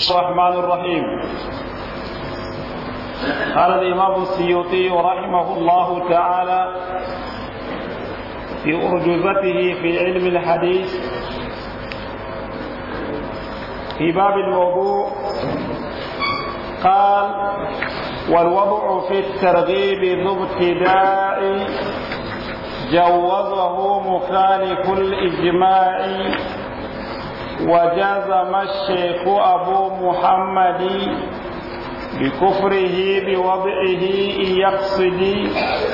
الرحمن الرحيم قال الإمام السيوطي رحمه الله تعالى في أرجوزته في علم الحديث في باب الموضوع قال والوضع في الترغيب ذو ابتداء جوزه مخالف الإجماع وجزم الشيخ أبو محمد بكفره بوضعه يقصد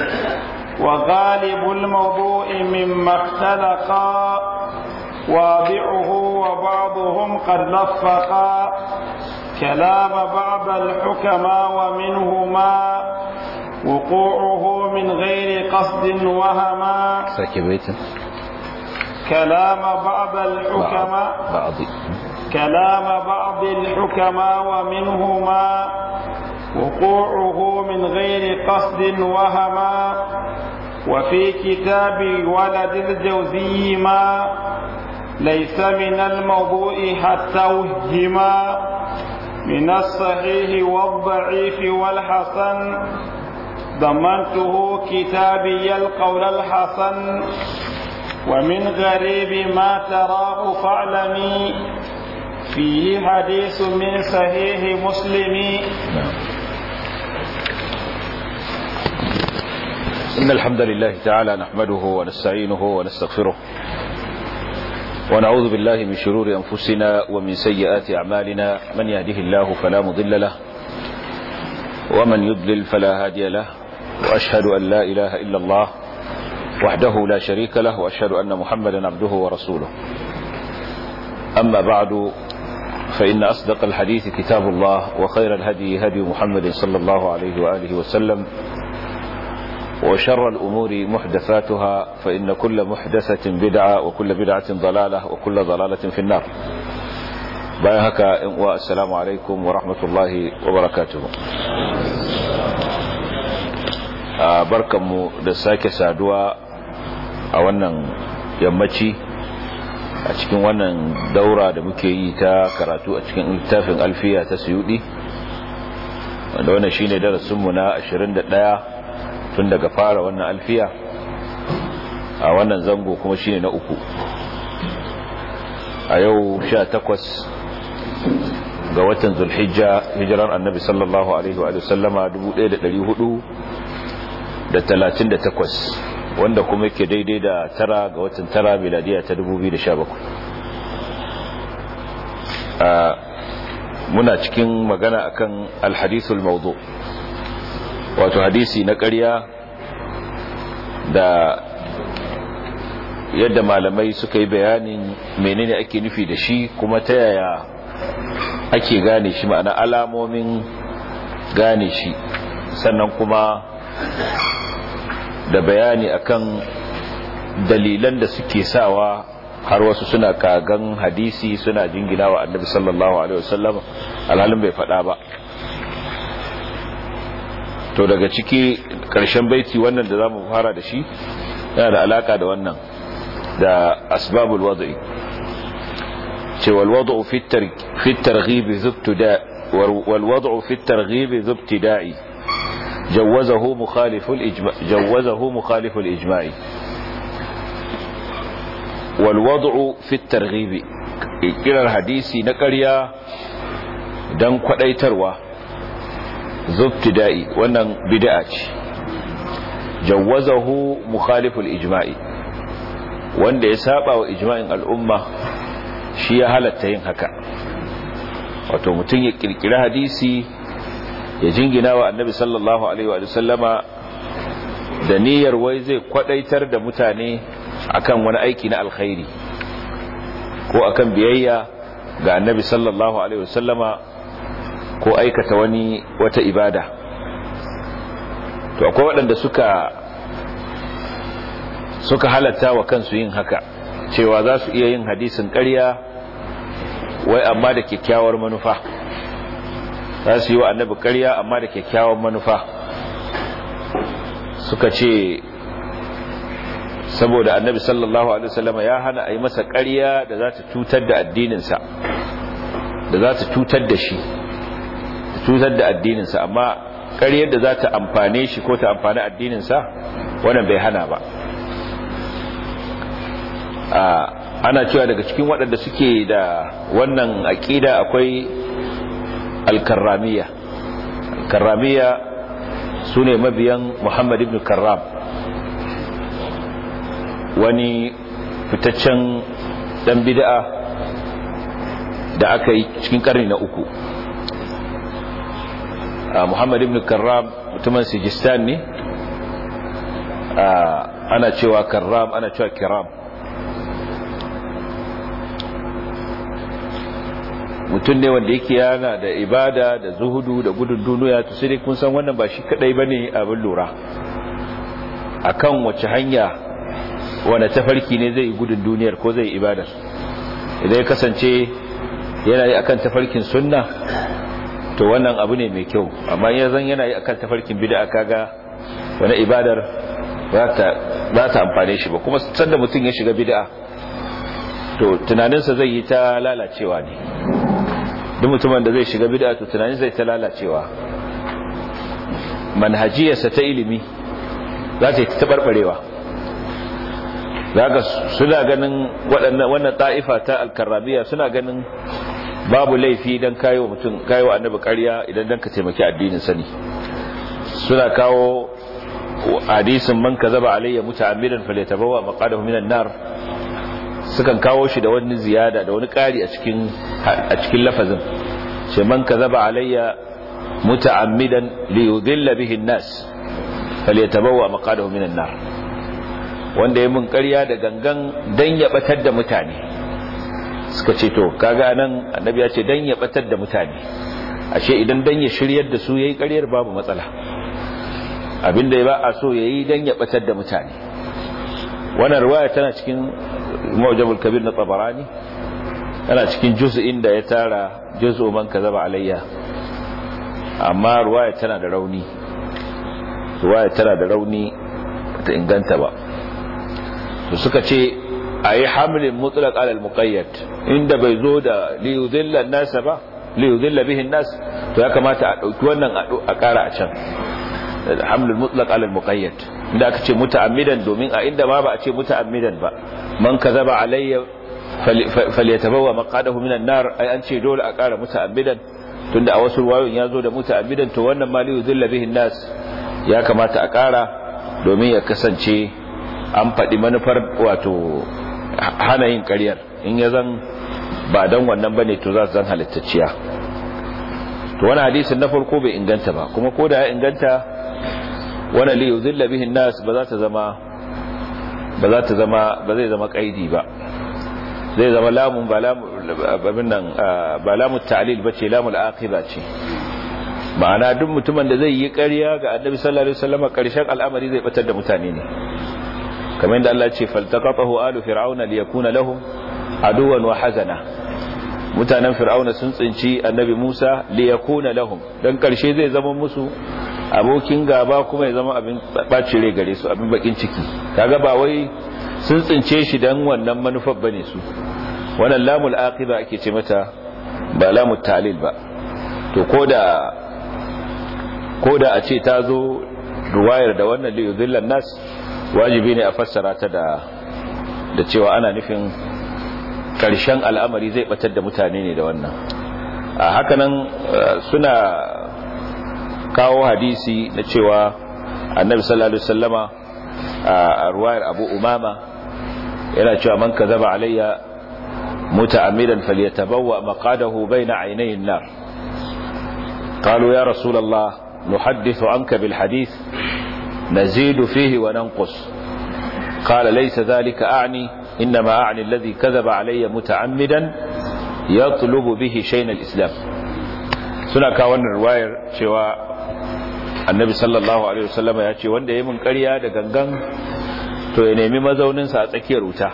وغالب الموضوع مما اختلقا واضعه وبعضهم قد لفقا كلام بعض الحكماء ومنهما وقوعه من غير قصد وهما ساكبيتا كلام بعض الحكماء بعض كلام بعض الحكماء ومنهما وقوعه من غير قصد وهما وفي كتاب ولد الجوزي ما ليس من الموضوع حتى وهما من الصحيح والضعيف والحسن ضمنته كتابي القول الحسن ومن غريب ما تراه فاعلمي فيه حديث من صحيح مسلم إن الحمد لله تعالى نحمده ونستعينه ونستغفره ونعوذ بالله من شرور أنفسنا ومن سيئات أعمالنا من يهده الله فلا مضل له ومن يضلل فلا هادي له وأشهد أن لا إله إلا الله وحده لا شريك له وأشهد أن محمدا عبده ورسوله أما بعد فإن أصدق الحديث كتاب الله وخير الهدي هدي محمد صلى الله عليه وآله وسلم وشر الأمور محدثاتها فإن كل محدثة بدعة وكل بدعة ضلالة وكل ضلالة في النار بايهك والسلام عليكم ورحمة الله وبركاته barkanmu da sake saduwa a wannan yammaci a cikin wannan daura da muke yi ta karatu a cikin littafin alfiya ta suyudi wanda wannan shine darasinmu na 21 tun daga fara wannan alfiya a wannan zango kuma shine na uku a yau 18 ga watan zulhijja hijiran annabi sallallahu alaihi wa sallama 1438 wanda kuma yake daidai da tara ga watan tara miladiya ta 2017 muna cikin magana akan alhadithul mawdu wato hadisi na ƙarya da yadda malamai suka yi bayanin menene ake nufi da shi kuma ta yaya ake gane shi ma'ana alamomin gane shi sannan kuma da bayani akan dalilan da suke sawa har wasu suna kagan hadisi suna jingina wa annabi sallallahu alaihi wasallam alhalin bai faɗa ba to daga ciki ƙarshen baiti wannan da zamu fara da shi yana da alaka da wannan da asbabul wad'i ce wal wad'u fi at-targhib zubtida wal wad'u fi at-targhib zubtida'i جوزه مخالف الإجماع جوزه مخالف الإجماع والوضع في الترغيب إلى الحديث نقريا دان كدايتروا زبتدائي wannan bid'a ce jawazahu mukhalif al-ijma' wanda ya saba wa ijma'in al'umma shi ya halatta yin haka wato mutum ya kirkira hadisi ya jingina wa annabi sallallahu alaihi wa sallama da niyyar wai zai kwadaitar da mutane akan wani aiki na alkhairi ko akan biyayya ga annabi sallallahu alaihi wa sallama ko aikata wani wata ibada to akwai waɗanda suka suka halatta wa kansu yin haka cewa za su iya yin hadisin ƙarya wai amma da kyakkyawar manufa za su yi wa annabi ƙarya amma da kyakkyawan manufa suka ce saboda annabi sallallahu alaihi wasallama ya hana a yi masa ƙarya da za ta cutar da addininsa da za ta cutar da shi cutar da addininsa amma ƙaryar da za ta amfane shi ko ta amfani addininsa wannan bai hana ba ana cewa daga cikin waɗanda suke da wannan aƙida akwai alkarramiya alkarramiya su ne mabiyan muhammad ibn karram wani fitaccen ɗan bid'a da aka yi cikin ƙarni na uku muhammad ibn karram mutumin sijistan ne ana cewa karram ana cewa kiram mutum ne wanda yake yana da ibada da zuhudu da gudun duniya to sai dai kun san wannan ba shi kadai bane abin lura akan wace hanya wanda tafarki ne zai gudun duniyar ko zai ibadar idan ya kasance yana yi akan tafarkin sunna to wannan abu ne mai kyau amma yanzan yana yi akan tafarkin bid'a kaga wani ibadar ba ta amfane shi ba kuma sanda mutum ya shiga bid'a to tunaninsa zai yi ta lalacewa ne duk mutumin da zai shiga bid'a to tunanin zai ta lalacewa manhajiyarsa ta ilimi za ta yi ta barbarewa zaka suna ganin waɗannan wannan ta'ifa ta alkarrabiya suna ganin babu laifi dan kayo mutum kayo annabi ƙarya idan dan ka taimaki addinin sani suna kawo hadisin man kazaba alayya muta'ammidan falyatabawa maqadahu minan nar sukan kawo shi da wani ziyada da wani ƙari a cikin a cikin lafazin ce man kazaba alayya muta'ammidan li yudilla bihi an-nas falyatabawa maqadahu minan nar wanda ya mun ƙarya da gangan dan ya batar da mutane suka ce to kaga nan annabi ya ce dan ya batar da mutane ashe idan dan ya shiryar da su yayi ƙaryar babu matsala abinda ya ba a so yayi dan ya batar da mutane wannan riwaya tana cikin Mu'jamul Kabir na Tabarani tana cikin juz'in da ya tara juz'u man kazaba alayya amma riwaya tana da rauni riwaya tana da rauni ta inganta ba to suka ce ayi hamlin mutlaq ala al-muqayyad inda bai zo da li yudilla an-nas ba li yudilla bihi an-nas to ya kamata a dauki wannan a kara a can hamlul mutlaq ala al-muqayyad inda aka ce muta'ammidan domin a inda ma ba a ce muta'ammidan ba man kazaba alayya falyatabawa maqadahu minan nar ai an ce dole a kara muta'ammidan tunda a wasu ruwayoyin ya zo da muta'ammidan to wannan ma li yudilla bihi an-nas ya kamata a kara domin ya kasance an faɗi manufar wato hana yin ƙaryar in ya zan ba don wannan bane to za su zan halittacciya to wani hadisin na farko bai inganta ba kuma ko da ya inganta wani liyu zilla bihin nas ba za ta zama ba za ta zama ba zai zama kaidi ba zai zama lamun ba lamun abin nan ba lamun ta'lil bace lamul aqiba ce ma'ana duk mutumin da zai yi ƙarya ga annabi sallallahu alaihi wasallam ƙarshen al'amari zai batar da mutane ne kamar yadda Allah ce faltaqatahu alu fir'auna liyakuna lahum aduwan wa hazana mutanen fir'auna sun tsinci annabi Musa liyakuna lahum dan karshe zai zama musu abokin gaba kuma ya zama abin bacin rai gare su abin bakin ciki kaga ba wai sun tsince shi dan wannan manufar bane su wannan lamul aqiba ake ce mata ba lamul talil ba to koda koda a ce ta zo ruwayar da wannan liyudillan nas wajibi ne a fassara ta da da cewa ana nufin karshen al'amari zai batar da mutane ne da wannan a hakanan suna kawo hadisi na cewa annabi sallallahu alaihi wasallama a ruwayar abu umama yana cewa man kazaba alayya muta'ammidan falyatabawwa maqadahu bayna aynay an-nar قالوا يا رسول الله نحدث عنك بالحديث نزيد فيه وننقص قال ليس ذلك أعني إنما أعني الذي كذب علي متعمدا يطلب به شين الإسلام suna kawo wannan ruwayar cewa annabi sallallahu alaihi wasallam ya ce wanda yayi mun ƙarya da gangan to ya nemi mazaunin sa a tsakiyar wuta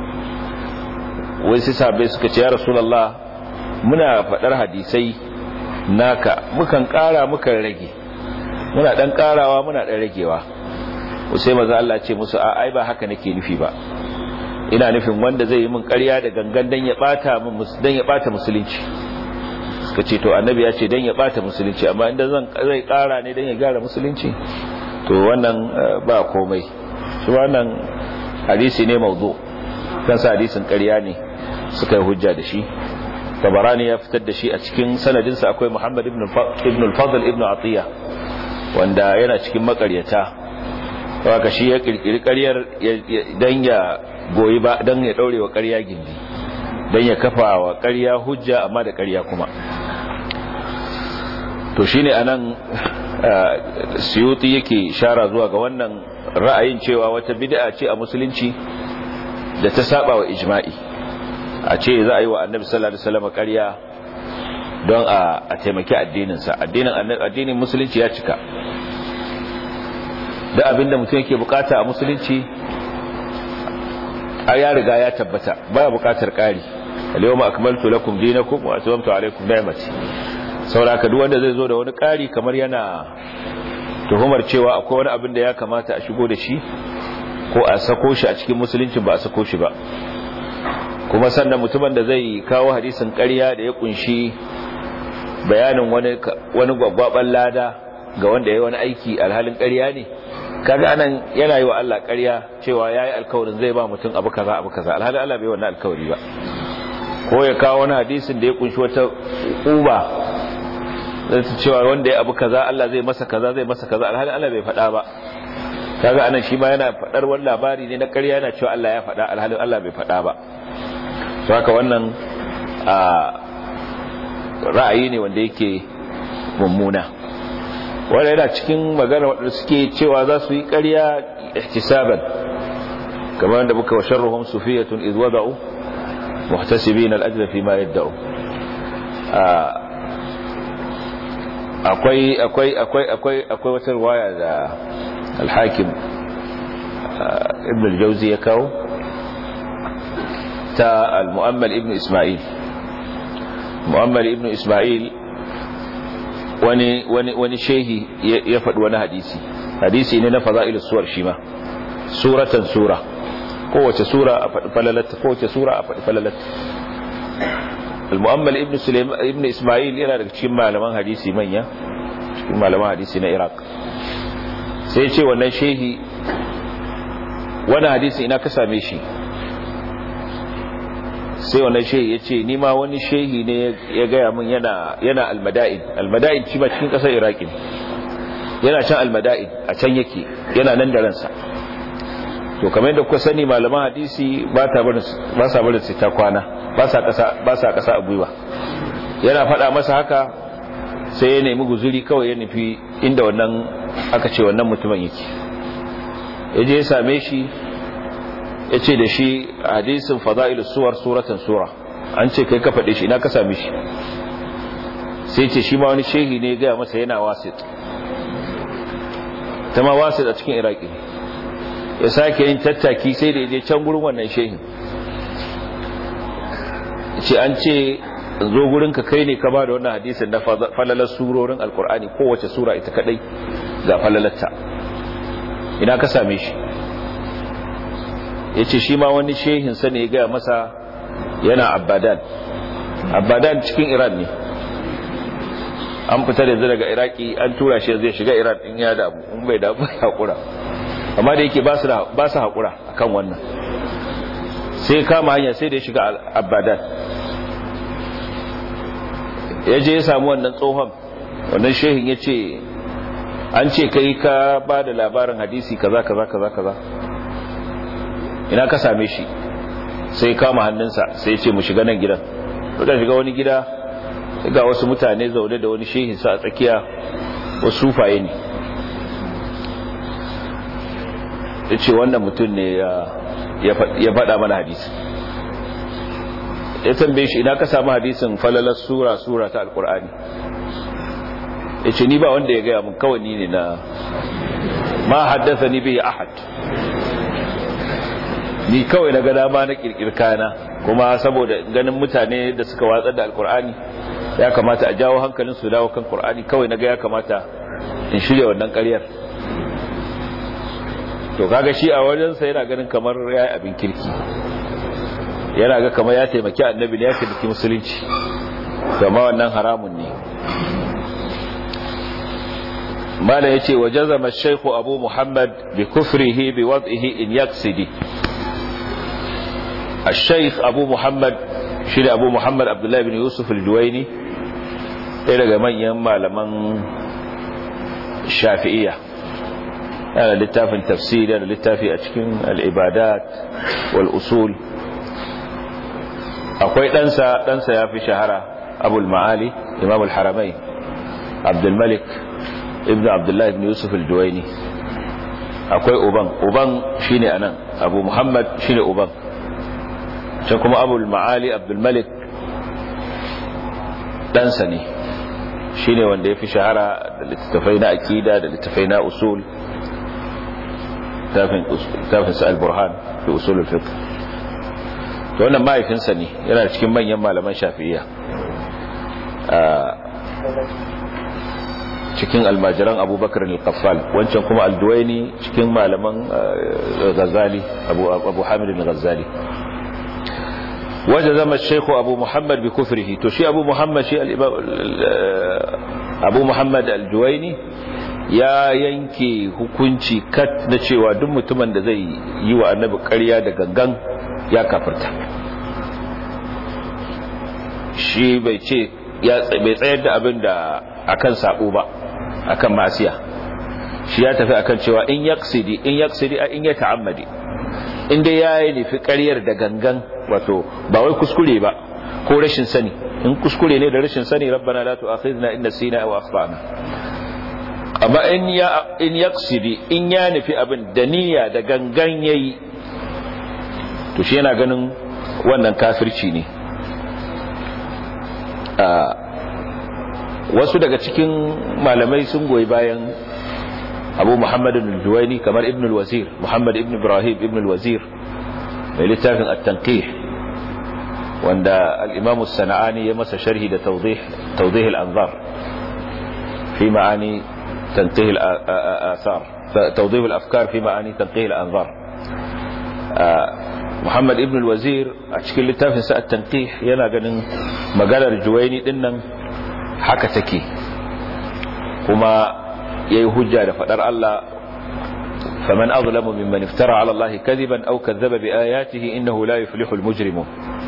wai sai sahabbai suka ce ya rasulullah muna faɗar hadisai naka mukan ƙara mukan rage muna dan karawa muna dan ragewa sai maza Allah ce musu a ai ba haka nake nufi ba ina nufin wanda zai yi min ƙarya da gangan dan ya bata min dan ya bata musulunci suka ce to annabi ya ce dan ya bata musulunci amma inda zan zai kara ne dan ya gyara musulunci to wannan ba komai shi wannan hadisi ne mawdu kansa hadisin ƙarya ne suka yi hujja da shi tabarani ya fitar da shi a cikin sanadinsa akwai muhammad ibn al-fadl ibn atiya wanda yana cikin makaryata haka shi ya kirkiri ƙaryar dan ya goyi ba dan ya daure wa ƙarya gindi dan ya kafa wa ƙarya hujja amma da ƙarya kuma to shine anan suyuti yake shara zuwa ga wannan ra'ayin cewa wata bid'a ce a musulunci da ta saba wa ijma'i a ce za a yi wa annabi sallallahu alaihi wasallam ƙarya don a taimaki addininsa addinin addinin musulunci ya cika da abinda mutum yake bukata a musulunci a ya riga ya tabbata baya bukatar ƙari al-yawma akmaltu lakum dinakum wa atmamtu alaykum ni'mati sauraka duk wanda zai zo da wani ƙari kamar yana tuhumar cewa akwai wani abin da ya kamata a shigo da shi ko a sako shi a cikin musulunci ba a sako shi ba kuma sannan mutumin da zai kawo hadisin ƙarya da ya kunshi bayanin wani wani gwaggwaban lada ga wanda ya wani aiki alhalin ƙarya ne kaga anan yana yi wa Allah ƙarya cewa yayi alkawarin zai ba mutum abu kaza abu kaza alhalin Allah bai wannan alkawari ba ko ya kawo wani hadisin da ya kunshi wata uba zai cewa wanda ya abu kaza Allah zai masa kaza zai masa kaza alhalin Allah bai faɗa ba kaga anan shi ma yana faɗar wani labari ne na ƙarya yana cewa Allah ya faɗa alhalin Allah bai faɗa ba to haka wannan a ra'ayi ne wanda yake mummuna wanda yana cikin magana wadanda suke cewa za su yi ƙarya ihtisaban kamar da muka wa sharruhum sufiyatun idh wada'u muhtasibin al-ajra fi ma yad'u akwai akwai akwai akwai akwai wata riwaya da al-hakim ibn al-jawzi ya kawo ta al-mu'ammal ibn isma'il mu'ammal ibn isma'il wani wani wani shehi ya faɗi wani hadisi hadisi ne na fada'ilus suwar shi ma suratan sura kowace sura a faɗi falalata kowace sura a faɗi falalata al-mu'ammal ibn sulaiman ibn isma'il yana daga cikin malaman hadisi manya cikin malaman hadisi na iraq sai ya ce wannan shehi wani hadisi ina ka same shi sai wannan shehi ya ce nima wani shehi ne ya gaya min yana yana almada'in almada'in shi ba cikin ƙasar iraki ne yana can almada'in a can yake yana nan da ransa to kamar yadda kuka sani malaman hadisi ba ta barin ba sa barin su ta kwana ba sa ƙasa ba sa ƙasa a gwiwa yana faɗa masa haka sai ya nemi guzuri kawai ya nufi inda wannan aka ce wannan mutumin yake ya je ya same shi ya ce da shi hadisin fada'ilu suwar suratan sura an ce kai ka faɗe shi ina ka same shi sai ce shi ma wani shehi ne gaya masa yana wasit ta ma wasit a cikin iraki ya sake yin tattaki sai da je can gurin wannan shehin ce an ce zo gurin ka kai ne ka ba da wannan hadisin na falalar surorin alkur'ani kowace sura ita kadai ga falalarta ina ka same shi ya ce shi ma wani shehinsa ne ya gaya masa yana abadan abadan cikin iran ne an fita da daga iraki an tura shi zai shiga iran in ya damu in bai damu ya haƙura amma da yake ba su haƙura a kan wannan sai kama hanya sai da ya shiga abadan ya je ya samu wannan tsohon wannan shehin ya ce an ce kai ka ba da labarin hadisi kaza kaza kaza kaza ina ka same shi sai kama hannunsa sai ce mu shiga nan gidan da shiga wani gida ga wasu mutane zaune da wani shehinsa a tsakiya wasu sufaye ne ya ce wannan mutum ne ya faɗa mana hadisi ya tambaye shi ina ka samu hadisin falalar sura sura ta alkur'ani ya ce ni ba wanda ya gaya mun kawai ni ne na ma haddasa ni bai ahad ni kawai na gada ma na kirkir kana kuma saboda ganin mutane da suka watsar da alkur'ani ya kamata a jawo hankalin su dawo kan qur'ani kawai naga ya kamata in shirya wannan ƙaryar to kaga shi a wajensa yana ganin kamar yayi abin kirki yana ga kamar ya taimaki annabi ya taimaki musulunci kama wannan haramun ne mala yace wa jazama ash-shaykh abu muhammad bi kufrihi bi wad'ihi in yaksidi ash-shaykh abu muhammad shi da abu muhammad abdullahi bin yusuf al-juwaini ɗaya daga manyan malaman shafi'iyya yana littafin tafsiri da littafi a cikin al'ibadat wal usul akwai ɗansa ɗansa ya fi shahara abul ma'ali imam al-haramai abdulmalik ibn abdullahi ibn yusuf al-duwaini akwai uban uban shine anan abu muhammad shine uban can kuma abul ma'ali abdulmalik ɗansa ne shine wanda ya fi shahara da littattafai na akida da littattafai na usul tafin sa al-burhan fi usul al-fiqh to wannan mahaifinsa ne yana cikin manyan malaman shafi'iyya cikin almajiran abubakar al-qaffal wancan kuma al-duwaini cikin malaman ghazali abu abu hamid al-ghazali وجزم الشيخ أبو محمد بكفره تشي أبو محمد شيء أبو محمد الجويني ya yanke hukunci kat na cewa duk mutumin da zai yi wa annabi ƙarya da gangan ya kafirta shi bai ce bai tsayar da abin da akan sabo ba akan masiya shi ya tafi akan cewa in yaksidi in yaksidi a in ya ta'ammadi in dai ya yi nufi ƙaryar da gangan wato ba wai kuskure ba ko rashin sani in kuskure ne da rashin sani rabbana la tu'akhidna in nasina aw akhtana amma in ya in yaksidi in ya nufi abin da niyya da gangan yayi to shi yana ganin wannan kafirci ne wasu daga cikin malamai sun goyi bayan abu muhammad al-juwaini kamar ibn al-wazir muhammad ibn ibrahim ibn al-wazir mai littafin at-tanqih wanda al-imam as-sana'ani ya masa sharhi da tawdih tawdih al-anzar fi ma'ani tanqih al-athar tawdih al-afkar fi ma'ani tanqih al-anzar muhammad ibn al-wazir a cikin littafin sa at-tanqih yana ganin maganar juwaini dinnan haka take kuma yayi hujja da fadar Allah faman azlamu mimman iftara ala Allah kadiban aw kadzaba bi ayatihi innahu la yuflihu al-mujrimun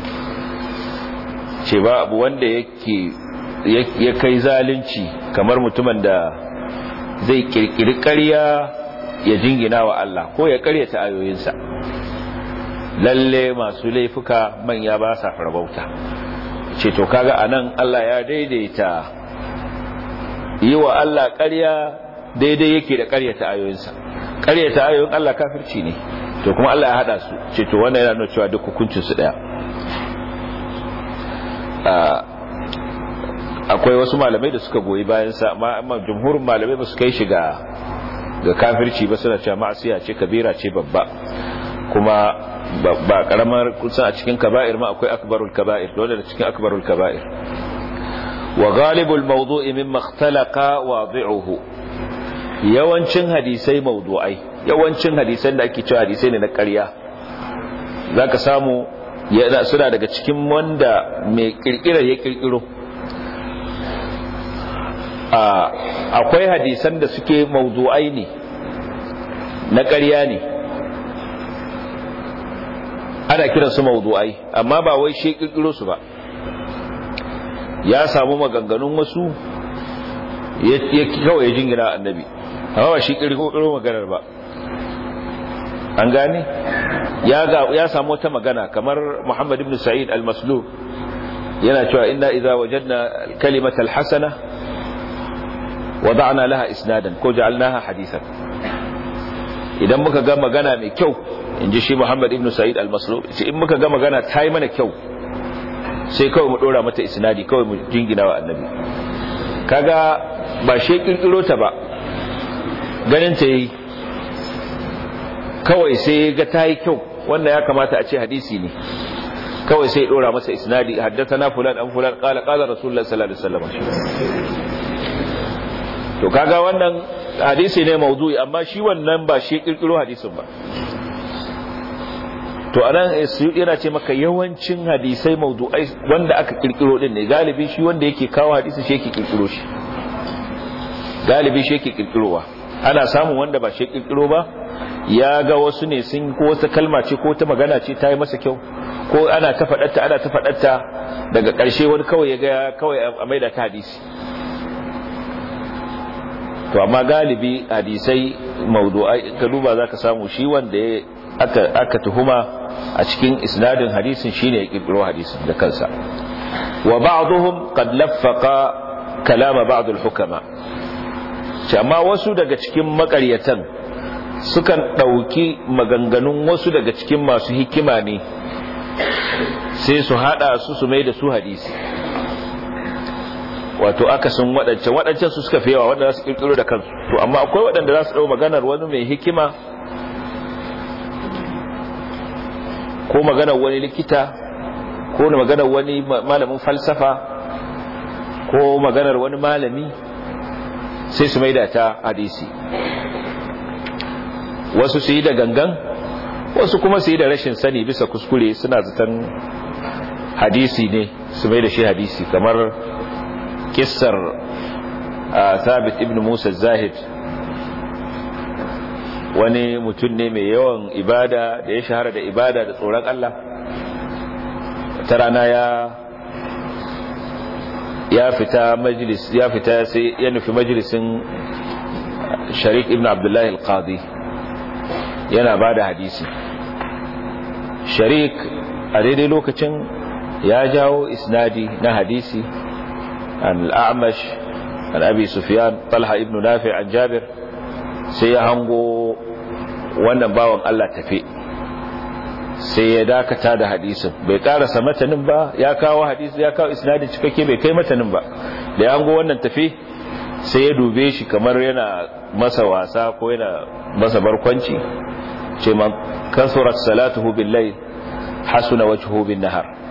ce ba abu wanda yake ya kai zalunci kamar mutumin da zai kirkiri ƙarya ya jingina wa Allah ko ya ƙaryata ayoyinsa lalle masu laifuka manya ba sa farbauta ce to kaga anan Allah ya daidaita yi wa Allah ƙarya daidai yake da ƙaryata ayoyinsa ƙaryata ayoyin Allah kafirci ne to kuma Allah ya hada su ce to wannan yana nuna cewa duk hukuncin su daya akwai wasu malamai da suka goyi bayan sa amma jumhurin malamai ba su kai shi ga ga kafirci ba suna cewa ma'asiya ce kabira ce babba kuma ba karamar kusan a cikin kaba'ir ma akwai akbarul kaba'ir dole da cikin akbarul kaba'ir wa ghalibul mawdu'i mimma ikhtalaqa wadi'uhu yawancin hadisai mawdu'ai yawancin hadisan da ake cewa hadisai ne na ƙarya zaka samu yana suna daga cikin wanda mai kirkirar ya kirkiro akwai hadisan da suke mawdu'ai ne na ƙarya ne ana kiran su mawdu'ai amma ba wai shi kirkiro su ba ya samu maganganun wasu ya kawai ya jingina annabi amma ba shi kirkiro maganar ba an gane ya ga ya samu wata magana kamar Muhammad ibn Sa'id al-Maslub yana cewa inna idza wajadna kalimata al-hasana wada'na laha isnadan ko ja'alnaha hadithan idan muka ga magana mai kyau in ji shi Muhammad ibn Sa'id al-Maslub in muka ga magana ta yi mana kyau sai kawai mu dora mata isnadi kawai mu jingina wa annabi kaga ba shi kirkiro ta ba ganin ta yi kawai sai ga ta yi kyau wanda ya kamata a ce hadisi ne kawai sai dora masa isnadi haddathana fulan an fulan qala qala rasulullah sallallahu alaihi wasallam to kaga wannan hadisi ne maudu'i amma shi wannan ba shi kirkiro hadisin ba to anan suyudi yana ce maka yawancin hadisai mawdu'ai wanda aka kirkiro din ne galibi shi wanda yake kawo hadisi shi yake kirkiro shi galibi shi yake kirkirowa ana samun wanda ba shi kirkiro ba ya ga wasu ne sun ko wata kalma ce ko ta magana ce ta yi masa kyau ko ana ta faɗatta ana ta faɗatta daga ƙarshe wani kawai ya ga kawai a maida ta hadisi to amma galibi hadisai mawdu'ai ka duba zaka samu shi wanda aka aka tuhuma a cikin isnadin hadisin shine ya kirkiro hadisin da kansa wa ba'dhum qad laffaqa kalama ba'd al-hukama amma wasu daga cikin makaryatan sukan dauki maganganun wasu daga cikin masu hikima ne sai su hada su su mai da su hadisi wato akasin waɗancan waɗancan su suka fi yawa waɗanda za su ƙirƙiro da kansu to amma akwai waɗanda za su ɗau maganar wani mai hikima ko maganar wani likita ko maganar wani malamin falsafa ko maganar wani malami sai su maida ta hadisi wasu su yi da gangan wasu kuma su yi da rashin sani bisa kuskure suna zaton hadisi ne su mai da shi hadisi kamar kissar thabit ibn musa zahid wani mutum ne mai yawan ibada da ya shahara da ibada da tsoron Allah ta rana ya ya fita majlis ya fita sai ya nufi majlisin sharik ibn abdullahi al-qadi yana ba da hadisi sharik a daidai lokacin ya jawo isnadi na hadisi عن الأعمش عن أبي سفيان طلحة ابن نافع عن جابر sai ya hango wannan bawan Allah tafi sai ya dakata da hadisin bai karasa matanin ba ya kawo hadisi ya kawo isnadin cikakke bai kai matanin ba da ya hango wannan tafi sai ya dube shi kamar yana masa wasa ko yana masa barkwanci ce man kasurat salatuhu billahi hasuna wajhuhu bin nahar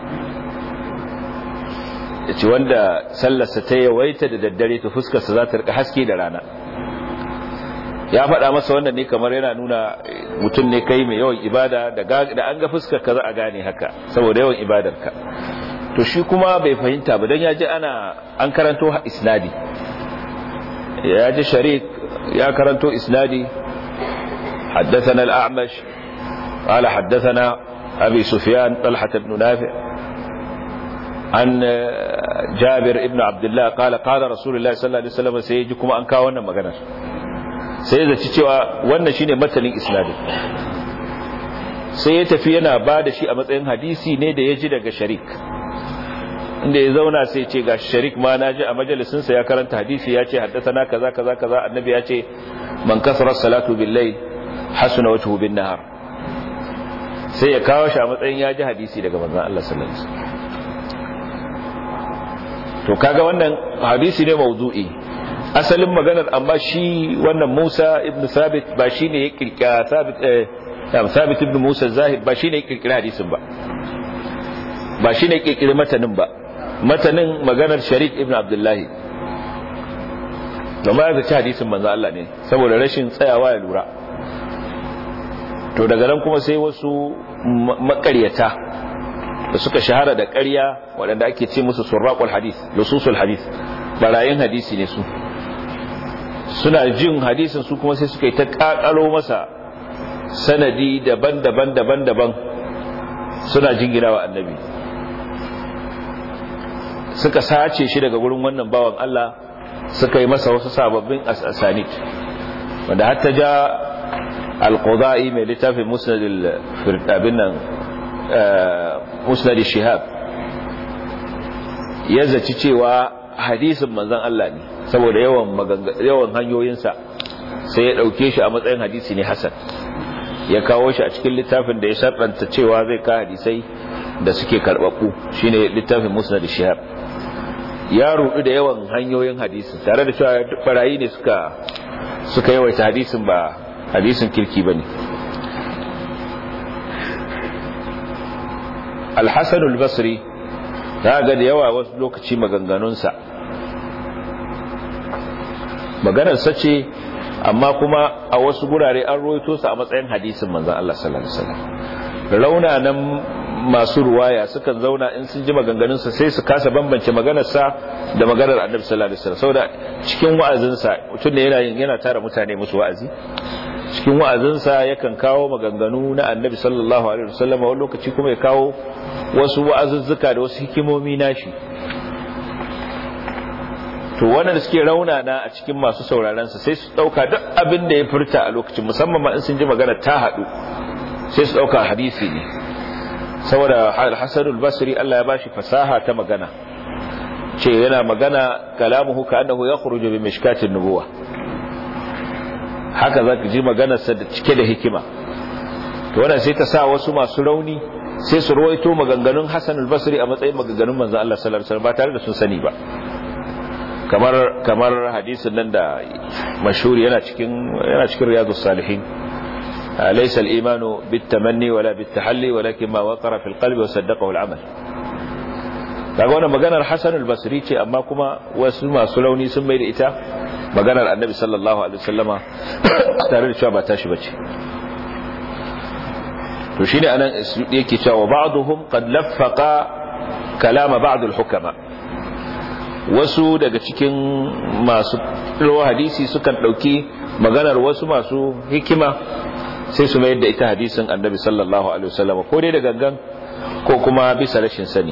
ce wanda sallarsa ta yawaita da daddare ta fuskarsa za ta rika haske da rana ya faɗa masa wannan ne kamar yana nuna mutum ne kai mai yawan ibada da an ga fuskar ka za a gane haka saboda yawan ibadarka to shi kuma bai fahimta ba don ya ji ana an karanto isnadi ya ji sharik ya karanto isnadi حدثنا الأعمش قال حدثنا أبي سفيان طلحة بن نافع عن جابر ابن عبد الله قال قال رسول الله صلى الله عليه وسلم سيجي kuma an kawo wannan maganar sai zaci cewa wannan shine matanin isnadin sai ya tafi yana ba da shi a matsayin hadisi ne da ya ji daga sharik inda ya zauna sai ce ga sharik ma na ji a majalisin sa ya karanta hadisi ya ce haddathana kaza kaza kaza annabi ya ce man kasara salatu billahi hasuna wajhu bin nahar sai ya kawo shi a matsayin ya ji hadisi daga manzon Allah sallallahu alaihi wasallam to kaga wannan hadisi ne mawdu'i asalin maganar amma shi wannan Musa ibn Sabit ba shine ya kirkira Sabit eh Sabit ibn Musa Zahid ba shine ya kirkira hadisin ba ba shine ya kirkira matanin ba matanin maganar Sharik ibn Abdullahi da ma ya ci hadisin manzo Allah ne saboda rashin tsayawa ya lura to daga nan kuma sai wasu makaryata da suka shahara da ƙarya waɗanda ake ce musu surraqul hadis lususul hadis barayin hadisi ne su suna jin hadisin su kuma sai suka yi ta ƙaƙalo masa sanadi daban-daban daban-daban suna jingina wa annabi suka sace shi daga gurin wannan bawan Allah suka yi masa wasu sababbin asanid wanda har ta ja al-qudai mai littafin musnad al-firdabin nan musnad shihab ya zaci cewa hadisin manzon Allah ne saboda yawan yawan hanyoyinsa sai ya dauke shi a matsayin hadisi ne hasan ya kawo shi a cikin littafin da ya sharɗanta cewa zai ka hadisai da suke karbabbu shine littafin musnad shihab ya rudu da yawan hanyoyin hadisi tare da cewa barayi ne suka suka yawaita hadisin ba hadisin kirki bane al-hasan al-basri ga da yawa wasu lokaci maganganunsa maganarsa ce amma kuma a wasu gurare an roito su a matsayin hadisin manzon Allah sallallahu alaihi wasallam raunanan masu ruwaya sukan zauna in sun ji maganganunsa sai su kasa bambance maganarsa da maganar annabi sallallahu alaihi wasallam saboda cikin wa'azinsa mutum ne yana yana tara mutane musu wa'azi cikin wa'azinsa yakan kawo maganganu na annabi sallallahu alaihi wasallam wani lokaci kuma ya kawo wasu wa'azuzzuka da wasu hikimomi nashi to wannan da suke raunana a cikin masu sauraron sa sai su dauka duk abin da ya furta a lokacin musamman ma in sun ji magana ta hadu sai su dauka hadisi ne saboda al-Hasan al-Basri Allah ya bashi fasaha ta magana ce yana magana kalamuhu ka annahu yakhruju bi mishkatin nubuwa haka zaka ji maganar sa da cike da hikima to wannan sai ta sa wasu masu rauni sai su ruwaito maganganun Hassan al-Basri a matsayin maganganun manzo Allah sallallahu alaihi wasallam ba tare da sun sani ba kamar kamar hadisin nan da mashhuri yana cikin yana cikin riyadus salihin laysa al-imanu bit-tamanni wala bit-tahalli walakin ma waqara fil qalbi wa saddaqahu al-amal kaga wannan maganar Hassan al-Basri ce amma kuma wasu masu rauni sun mai da ita maganar Annabi sallallahu alaihi wasallama tare da cewa ba tashi bace to shine anan yake cewa ba'dhum qad laffaqa kalama ba'd al-hukama wasu daga cikin masu rawa hadisi sukan dauki maganar wasu masu hikima sai su mayar da ita hadisin Annabi sallallahu alaihi wasallama ko dai da gangan ko kuma bisa rashin sani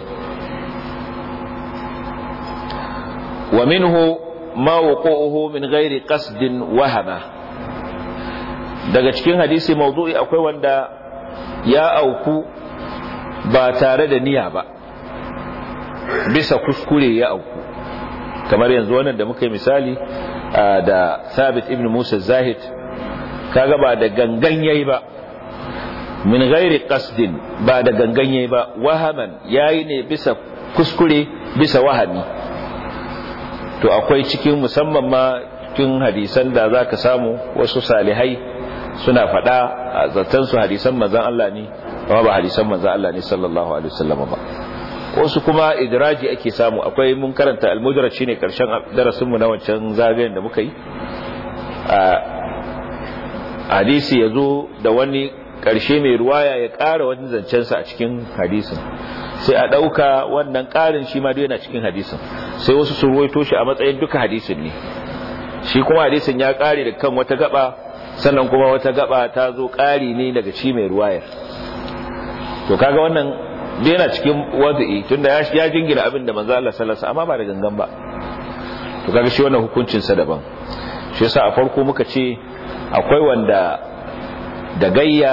ومنه ما وقوعه من غير قصد وهمه daga cikin hadisi mawdu'i akwai wanda ya auku ba tare da niyya ba bisa kuskure ya auku kamar yanzu wannan da muka yi misali da Thabit ibn Musa Zahid kaga ba da gangan yayi ba min ghairi qasdin ba da gangan yayi ba wahaman yayi ne bisa kuskure bisa wahami to akwai cikin musamman ma cikin hadisan da za ka samu wasu salihai suna faɗa a zartansu hadisan manzan Allah ne amma ba hadisan manzan Allah ne sallallahu alaihi wasallam ba wasu kuma idraji ake samu akwai mun karanta al-mudraj shine karshen darasin mu na wancan zagayen da muka yi a hadisi yazo da wani karshe mai ruwaya ya ƙara wani zancensa a cikin hadisin sai a ɗauka wannan ƙarin shi ma yana cikin hadisin sai wasu su ruwaito shi a matsayin duka hadisin ne shi kuma hadisin ya ƙare da kan wata gaba sannan kuma wata gaba ta zo ƙari ne daga shi mai ruwayar to kaga wannan da yana cikin wadu'i tunda ya ya jingina abin da manzo Allah sallallahu alaihi amma ba da gangan ba to kaga shi wannan hukuncin sa daban shi yasa a farko muka ce akwai wanda da gayya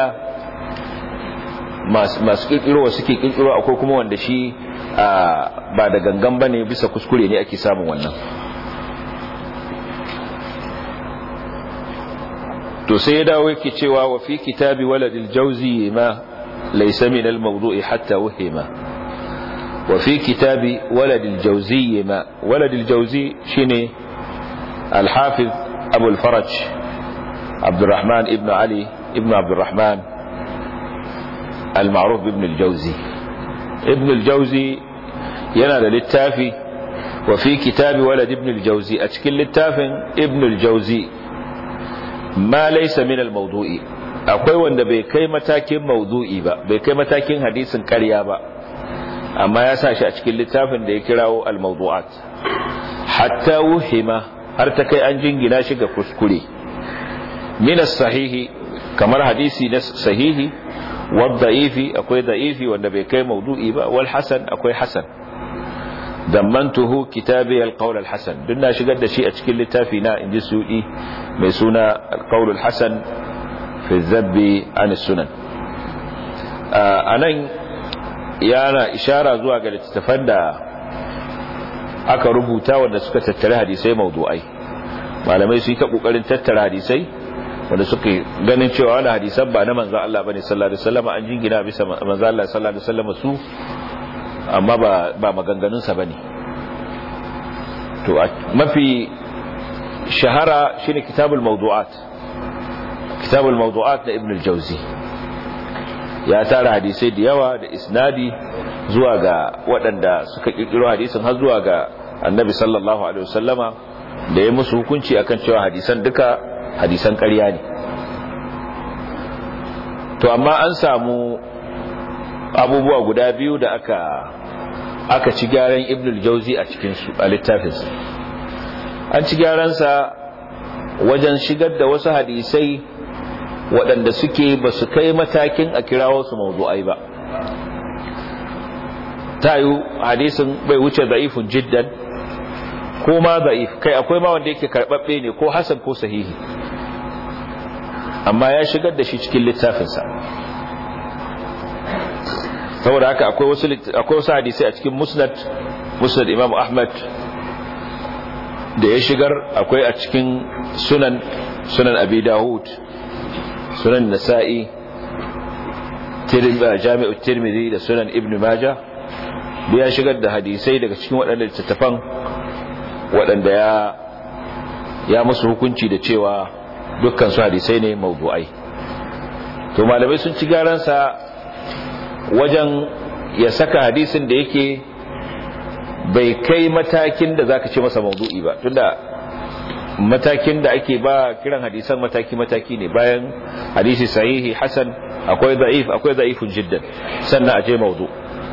masu kirkiro suke kirkiro akwai kuma wanda shi ba da gangan bane bisa kuskure ne ake samun wannan to sai ya dawo yake cewa wa fi kitabi waladil jawzi ma laysa min al mawdu'i hatta wahima wa fi kitabi waladil jawzi ma waladil jawzi shine al hafiz abu al faraj abdurrahman ibn ali ibn abdurrahman المعروف بابن الجوزي ابن الجوزي ينال للتافي وفي كتاب ولد ابن الجوزي أتكل للتافن ابن الجوزي ما ليس من الموضوع akwai wanda bai kai matakin maudu'i ba bai kai matakin hadisin ƙarya ba amma ya sa shi a cikin littafin da ya kirawo al-mawdu'at hatta wuhima har ta kai an jingina shi ga kuskure min sahihi kamar hadisi na sahihi والضعيف akwai da'ifi wanda bai kai maudu'i ba wal hasan akwai hasan dammantuhu kitabi al-qawl al-hasan duk na shigar da shi a cikin littafi na inji sudi mai suna al-qawl al-hasan fi zabbi an sunan anan yana ishara zuwa ga littafan da aka rubuta wanda suka tattare hadisai maudu'ai malamai su yi ta kokarin tattara hadisai wanda suka ganin cewa wani hadisan ba na manzan Allah bane sallallahu alaihi wasallam an jingina bisa manzan Allah sallallahu alaihi wasallam su amma ba ba maganganun sa bane to mafi shahara shine kitabul mawdu'at kitabul mawdu'at da ibn al-jawzi ya tara hadisai da yawa da isnadi zuwa ga waɗanda suka kirkiro hadisin har zuwa ga annabi sallallahu alaihi wasallama da ya musu hukunci akan cewa hadisan duka hadisan ƙarya ne to amma an samu abubuwa guda biyu da aka aka ci gyaran ibn al-jauzi a cikin su a littafinsa an ci gyaransa wajen shigar da wasu hadisai waɗanda suke ba su kai matakin a kirawo su mawdu'ai ba ta yi hadisin bai wuce za'ifun jiddan ko ma za'if kai akwai ma wanda yake karɓaɓɓe ne ko hasan ko sahihi amma ya shigar da shi cikin littafinsa saboda haka akwai wasu akwai wasu hadisai a cikin musnad musnad imam ahmad da ya shigar akwai a cikin sunan sunan abi dawud sunan nasa'i jami'ut tirmidhi da sunan ibn majah da ya shigar da hadisai daga cikin waɗanda littattafan waɗanda ya ya musu hukunci da cewa dukkan su hadisai ne mawdu'ai to malamai sun ci garansa wajen ya saka hadisin da yake bai kai matakin da zaka ce masa mawdu'i ba tunda matakin da ake ba kiran hadisan mataki-mataki ne bayan hadisi sahihi hasan akwai da'if akwai da'ifun jiddan sannan a je mawdu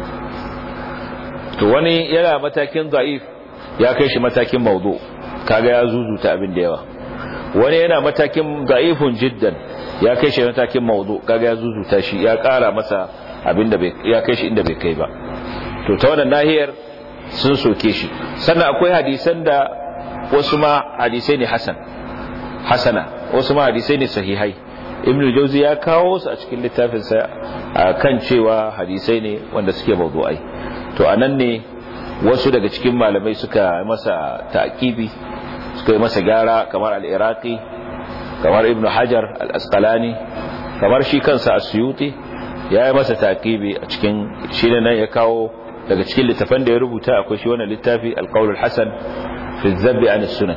to wani yana matakin da'if ya kai shi matakin mawdu kaga ya zuzuta abin da yawa wani yana matakin da'ifun jiddan ya kai shi matakin mawdu kaga ya zuzuta shi ya kara masa abin da ya kai shi inda bai kai ba to ta wannan nahiyar sun soke shi sannan akwai hadisan da wasu ma hadisai ne hasan hasana wasu ma hadisai ne sahihai ibn jauzi ya kawo su a cikin littafinsa kan cewa hadisai ne wanda suke mawdu'ai to anan ne wasu daga cikin malamai suka masa ta'kibi suka yi masa gyara kamar al-iraqi kamar ibn hajar al-asqalani kamar shi kansa as-suyuti ya yi masa ta'kibi a cikin shi ne nan ya kawo daga cikin littafan da ya rubuta akwai shi wannan littafi al-qawl al-hasan fi zabbi an sunan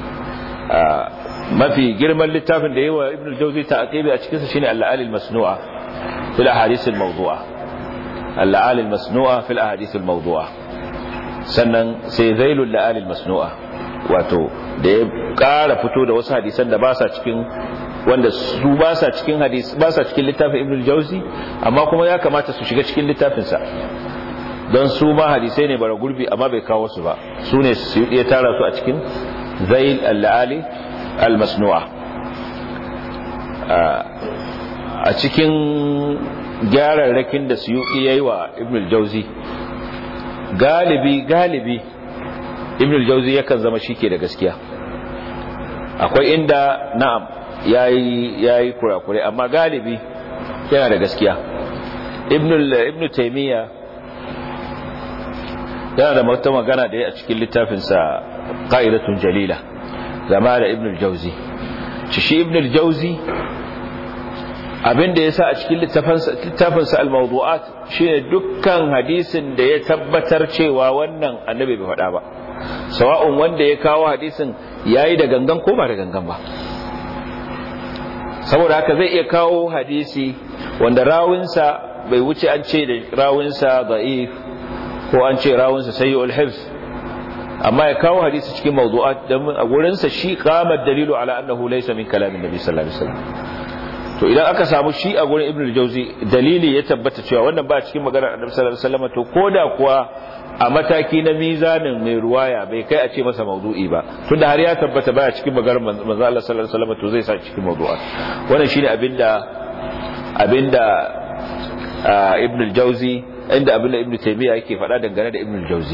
mafi girman littafin da yawa ibn al-jawzi ta'qibi a cikin sa shine al-la'al al-masnu'a fil ahadith al-mawdu'a al-la'al al-masnu'a fil ahadith al-mawdu'a sannan sai zailul la'al al-masnu'a wato da ya kara fito da wasu hadisan da ba sa cikin wanda su ba sa cikin hadis ba sa cikin littafin ibn al-jawzi amma kuma ya kamata su shiga cikin littafin sa don su ma hadisai ne bara gurbi amma bai kawo su ba su ne su ya tara su a cikin zail al-ali al-masnu'a a cikin gyararrakin da su yi wa ibn al-jauzi galibi galibi ibn al-jauzi yakan zama shike da gaskiya akwai inda na'am yayi yayi kurakure amma galibi yana da gaskiya ibn ibn taymiya yana da mata magana da a cikin littafinsa qa'idatun jalila zama da ibn al-jauzi shi ibn al-jauzi abinda yasa a cikin littafinsa al-mawdu'at shine dukkan hadisin da ya tabbatar cewa wannan annabi bai faɗa ba sawa'un wanda ya kawo hadisin yayi da gangan ko ba da gangan ba saboda haka zai iya kawo hadisi wanda rawinsa bai wuce an ce da rawinsa da'if ko an ce rawinsa sayyul hifz amma ya kawo hadisi cikin mawdu'at dan a gurin sa shi qama dalilu ala annahu laysa min kalamin nabi sallallahu alaihi wasallam to idan aka samu shi a gurin ibnu al-jawzi dalili ya tabbata cewa wannan ba cikin maganar annabi sallallahu alaihi wasallam to koda kuwa a mataki na mizanin mai ruwaya bai kai a ce masa mawdu'i ba tunda har ya tabbata baya cikin maganar manzo Allah sallallahu alaihi wasallam to zai sa cikin mawdu'at wannan shine abinda abinda ibnu al-jawzi inda abinda ibnu taymiya yake faɗa dangane da ibnu al-jawzi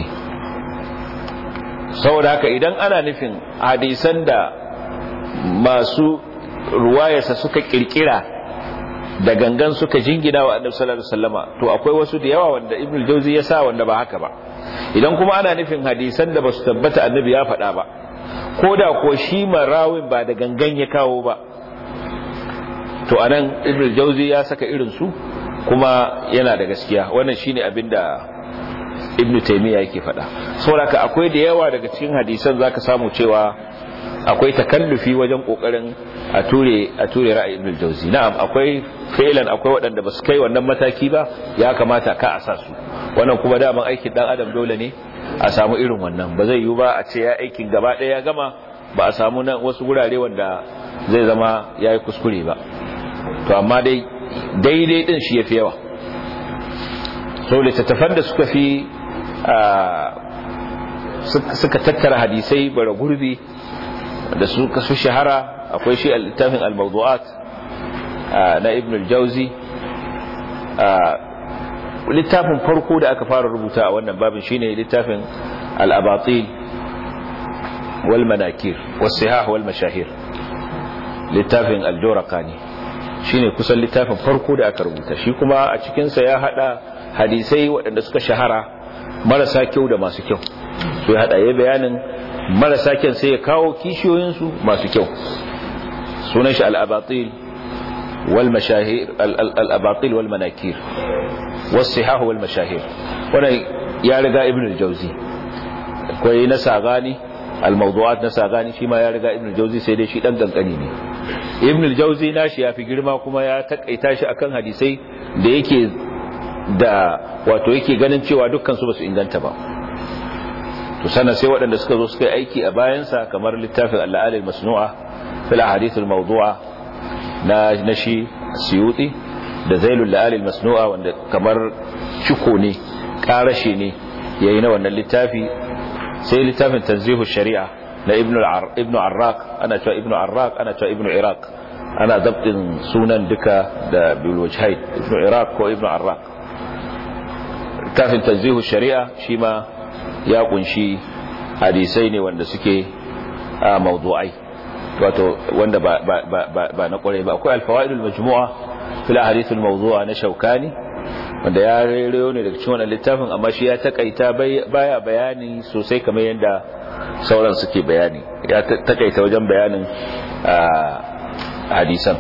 saboda haka idan ana nufin hadisan da masu ruwayarsa suka kirkira da gangan suka jingina wa annabi sallallahu alaihi wasallama to akwai wasu da yawa wanda ibnu jauzi ya sa wanda ba haka ba idan kuma ana nufin hadisan da basu tabbata annabi ya faɗa ba ko da ko shi marawin ba da gangan ya kawo ba to anan ibnu jauzi ya saka irin su kuma yana da gaskiya wannan shine abinda ibnu taymiya yake faɗa saboda akwai da yawa daga cikin hadisan zaka samu cewa akwai takallufi wajen kokarin a ture a ture ra'ayin ibn jauzi na'am akwai fi'lan akwai waɗanda basu kai wannan mataki ba ya kamata ka a sa su wannan kuma daman aikin dan adam dole ne a samu irin wannan ba zai yiwu ba a ce ya aikin gaba ɗaya ya gama ba a samu nan wasu wurare wanda zai zama yayi kuskure ba to amma dai daidai din shi yafi yawa so littattafan da suka fi suka tattara hadisai bara gurbi da suka fi shahara akwai shi littafin al-mawdu'at na ibn al-jawzi littafin farko da aka fara rubuta a wannan babin shine littafin al-abatil wal manakir was sihah wal mashahir littafin al-jawraqani shine kusan littafin farko da aka rubuta shi kuma a cikin sa ya hada hadisai waɗanda suka shahara marasa kyau da masu kyau so ya hada ya bayanin marasa kyan sai ya kawo kishiyoyin su masu kyau sunan shi al-abatil wal mashahir al-abatil wal manakir والصحاح والمشاهير wannan ya riga ibn al-jawzi akwai na sagani al-mawdu'at na sagani shi ma ya riga ibn al-jawzi sai dai shi dan kankani ne ibn al-jawzi nashi yafi girma kuma ya takaita shi akan hadisai da yake da wato yake ganin cewa dukkan su basu inganta ba to sana sai waɗanda suka zo suka yi aiki a bayansa kamar littafin al-la'al al-masnu'a fil ahadith al-mawdu'a na nashi suyuti da zailul la'alil masnu'a wanda kamar ciko ne karashe ne yayi na wannan littafi sai littafin tanzihu shari'a na ibnu ibnu arraq ana cewa ibnu arraq ana cewa ibnu iraq ana dabtin sunan duka da bil wajhaid ibnu iraq ko ibnu arraq littafin tanzihu shari'a shi ma ya kunshi hadisai ne wanda suke a mawdu'ai wato wanda ba ba ba na kwarai ba akwai alfawaidul majmu'a fil ahadithul mawdu'a na shaukani wanda ya rero ne daga cikin wannan littafin amma shi ya takaita baya bayani sosai kamar yadda sauran suke bayani ya takaita wajen bayanin hadisan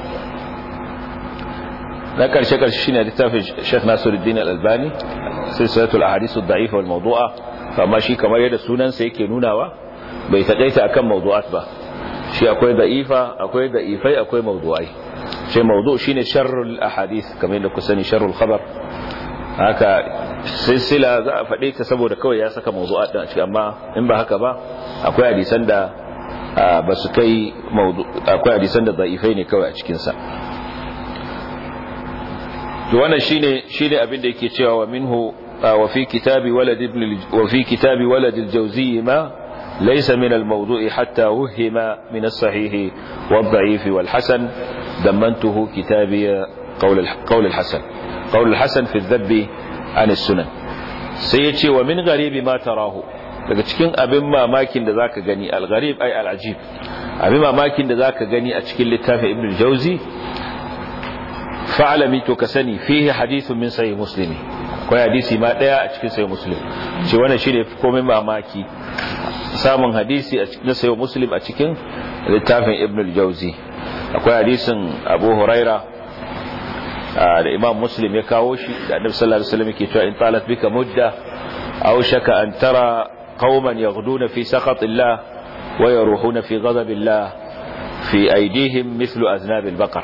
na karshe karshe shine littafin Sheikh Nasiruddin Al-Albani silsilatul ahadith ad-da'ifa wal mawdu'a amma shi kamar yadda sunansa yake nunawa bai takaita akan mawdu'at ba shi akwai da'ifa akwai da'ifai akwai mawdu'ai sai mawdu shine sharrul ahadith kamar yadda ku sani sharrul khabar haka silsila za a faɗe ta saboda kawai ya saka mawdu'at din a ciki amma in ba haka ba akwai hadisan da ba su kai mawdu akwai hadisan da da'ifai ne kawai a cikin sa to wannan shine shine abin da yake cewa wa minhu wa fi kitabi walad ibn wa fi kitabi walad al-jawzi ma ليس من الموضوع حتى وهم من الصحيح والضعيف والحسن دمنته كتابي قول قول الحسن قول الحسن في الذب عن السنن سيتي ومن غريب ما تراه daga cikin abin mamakin da zaka gani al-gharib ay al-ajib abin mamakin da zaka gani a cikin littafin ibn jauzi fa'alami to ka sani fihi hadithun min sahih muslim akwai hadisi ma daya a cikin sahih muslim ce wannan shine komai mamaki samun hadisi a cikin sayo muslim a cikin littafin ibn al-jauzi akwai hadisin abu huraira da imam muslim ya kawo shi da annabi sallallahu alaihi wasallam yake cewa in talat bika mudda aw shaka an tara qauman yaghduna fi sakhatillah wa yaruhuna fi ghadabillah fi aydihim mithlu aznab al-baqar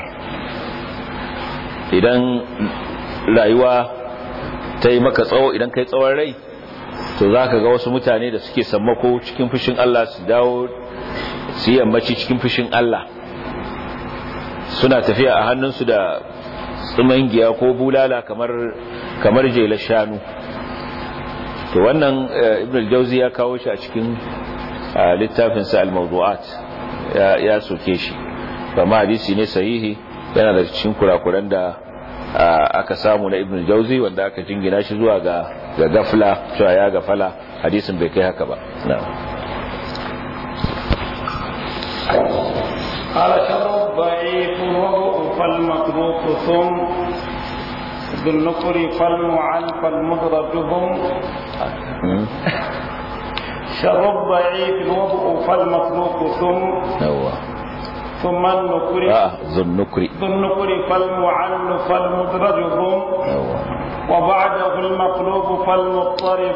idan rayuwa ta yi maka tsawo idan kai tsawon rai to za ka ga wasu mutane da suke sammako cikin fushin Allah su dawo su yi yammaci cikin fushin Allah suna tafiya a hannunsu da tsumangiya ko bulala kamar kamar jelar shanu to wannan ibn al-jawzi ya kawo shi a cikin littafin sa al-mawdu'at ya ya soke shi kuma hadisi ne sahihi yana da cikin kurakuran da aka samu na ibn al-jawzi wanda aka jingina shi zuwa ga ga gafla cewa ya gafala hadisin bai kai haka ba na'am قال شر الضعيف وضعف المتروك ثم ذو النقر فالمعن فالمدرج هم شر الضعيف وضعف المتروك ثم yawa ثم النكر a zunnukri ذو النكر فالمعن فالمدرج هم yawa وبعده المقلوب فالمضطرب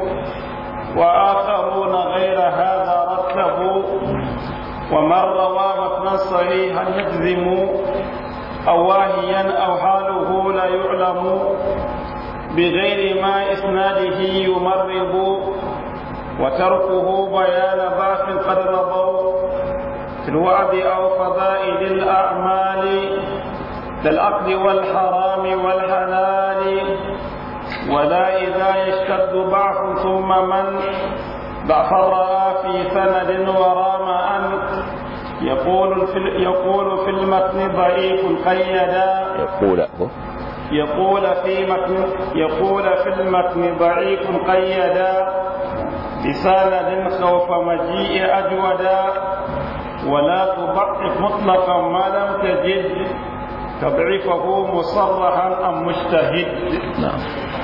وآخرون غير هذا رتبوا ومن روى متنا صحيحا يجزم أو واهيا أو حاله لا يعلم بغير ما إسناده يمرض وتركه بيان باق قد رضوا في الوعد أو فضائل الأعمال للعقد والحرام والحلال ولا إذا يشتد ضعف ثم من ضعف رأى في سند ورام أن يقول في يقول في المتن ضعيف قيدا يقول يقول في متن يقول في المتن ضعيف قيدا بسند خوف مجيء أجودا ولا تضعف مطلقا ما لم تجد تضعيفه مصرحا أم مجتهد نعم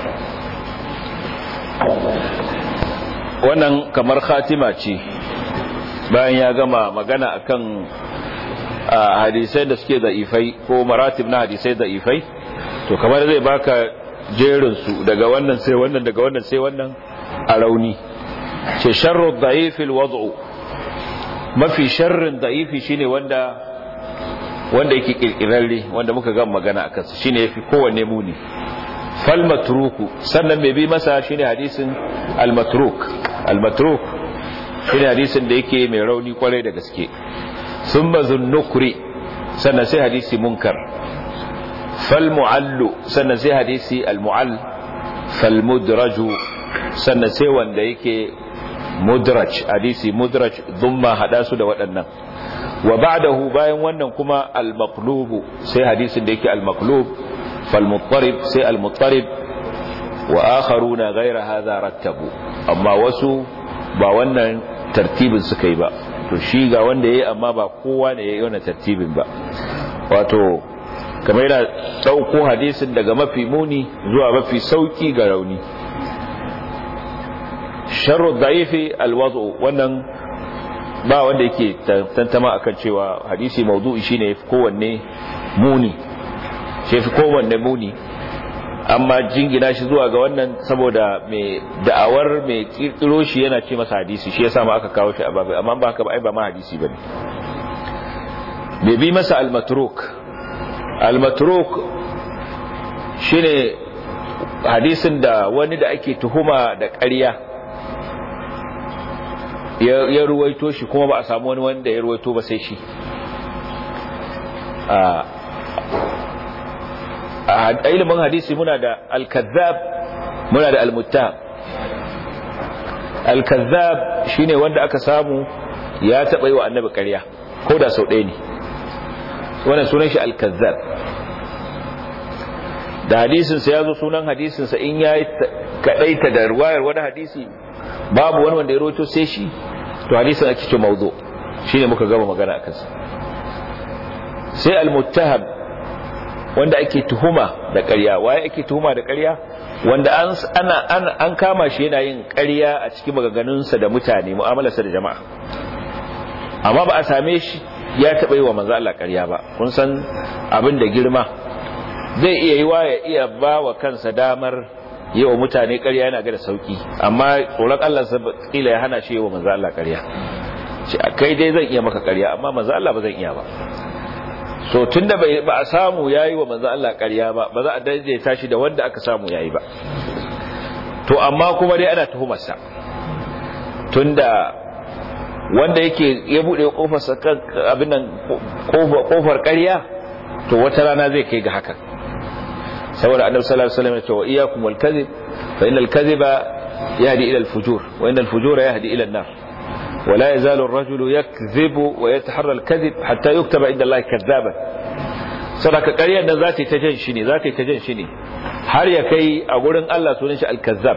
wannan kamar khatima ce bayan ya gama magana akan hadisai da suke da'ifai ko maratib na hadisai da'ifai to kamar zai baka jerin su daga wannan sai wannan daga wannan sai wannan a rauni ce sharru da'ifil wad'u mafi sharrin da'ifi shine wanda wanda yake kirkirarre wanda muka ga magana akan sa shine yafi kowanne muni fal matruku sannan mai bi masa shine hadisin al matruk al matruk shine hadisin da yake mai rauni kwarai da gaske thumma dhunnukri sannan sai hadisi munkar fal muallu sannan sai hadisi al muall fal mudraju sannan sai wanda yake mudraj hadisi mudraj dhumma hada su da waɗannan wa ba'dahu bayan wannan kuma al maqlub sai hadisin da yake al maqlub fal muttarib sai al muttarib wa akharuna ghayra hadha rattabu amma wasu ba wannan tartibin suka yi ba to shi ga wanda yayi amma ba kowa ne yayi wannan tartibin ba wato kamar yana dauko hadisin daga mafi muni zuwa mafi sauki ga rauni sharru da'ifi alwadu wannan ba wanda yake tantama akan cewa hadisi mawdu'i shine yafi kowanne muni shi yafi kowanne muni amma jingina shi zuwa ga wannan saboda mai da'awar mai kirkiro shi yana ce masa hadisi shi yasa ma aka kawo shi a babu amma ba haka ba ai ba ma hadisi bane bai bi masa al-matruk al-matruk shine hadisin da wani da ake tuhuma da ƙarya ya ruwaito shi kuma ba a samu wani wanda ya ruwaito ba sai shi a ilimin hadisi muna da al-kazzab muna da al-muttaham al-kazzab shine wanda aka samu ya taba yi wa annabi ƙarya ko da sau ɗaya ne wannan sunan shi al-kazzab da hadisin sa yazo sunan hadisin sa in yayi kadaita da ruwayar wani hadisi babu wani wanda ya rawaito sai shi to hadisin ake ce mawdu shine muka gaba magana akan sa sai al-muttaham wanda ake tuhuma da ƙarya waye ake tuhuma da ƙarya wanda an ana an kama shi yana yin ƙarya a cikin maganganunsa da mutane mu'amalarsa da jama'a amma ba a same shi ya taɓa yi wa manzo Allah ƙarya ba kun san abin da girma zai iya yi wa ya iya ba wa kansa damar yi wa mutane ƙarya yana ga da sauki amma tsoron Allah sa kila ya hana shi yi wa manzo Allah ƙarya ce kai dai zan iya maka ƙarya amma manzo Allah ba zan iya ba so tunda ba a samu yayi wa manzo Allah ƙarya ba ba za a daidaita shi da wanda aka samu yayi ba to amma kuma dai ana tuhumarsa tunda wanda yake ya bude kofar sa kan abin nan kofar ƙarya to wata rana zai kai ga hakan saboda annabi sallallahu alaihi wasallam ya ce wa iyyakum wal kadhib fa innal kadhiba yahdi ila al fujur wa innal fujura yahdi ila an nar ولا يزال الرجل يكذب ويتحرى الكذب حتى يكتب عند الله كذابا sadaka ƙaryar da za ta yi ta jan shi ne za ta yi ta jan shi ne har ya kai a gurin Allah sunan shi al-kazzab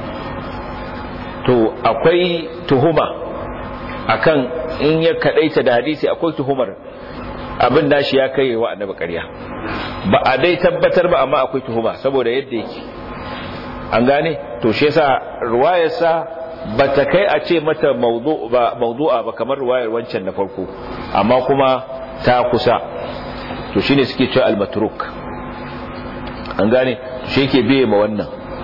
to akwai tuhuma akan in ya kadaita da hadisi akwai tuhumar abin da shi ya kai wa annabi ƙarya ba a dai tabbatar ba amma akwai tuhuma saboda yadda yake an gane to shi yasa ruwayarsa ba ta kai a ce mata maudu'a ba kamar ruwayar wancan na farko amma kuma ta kusa to shine suke cewa al-matruk an gane shi yake biye ma wannan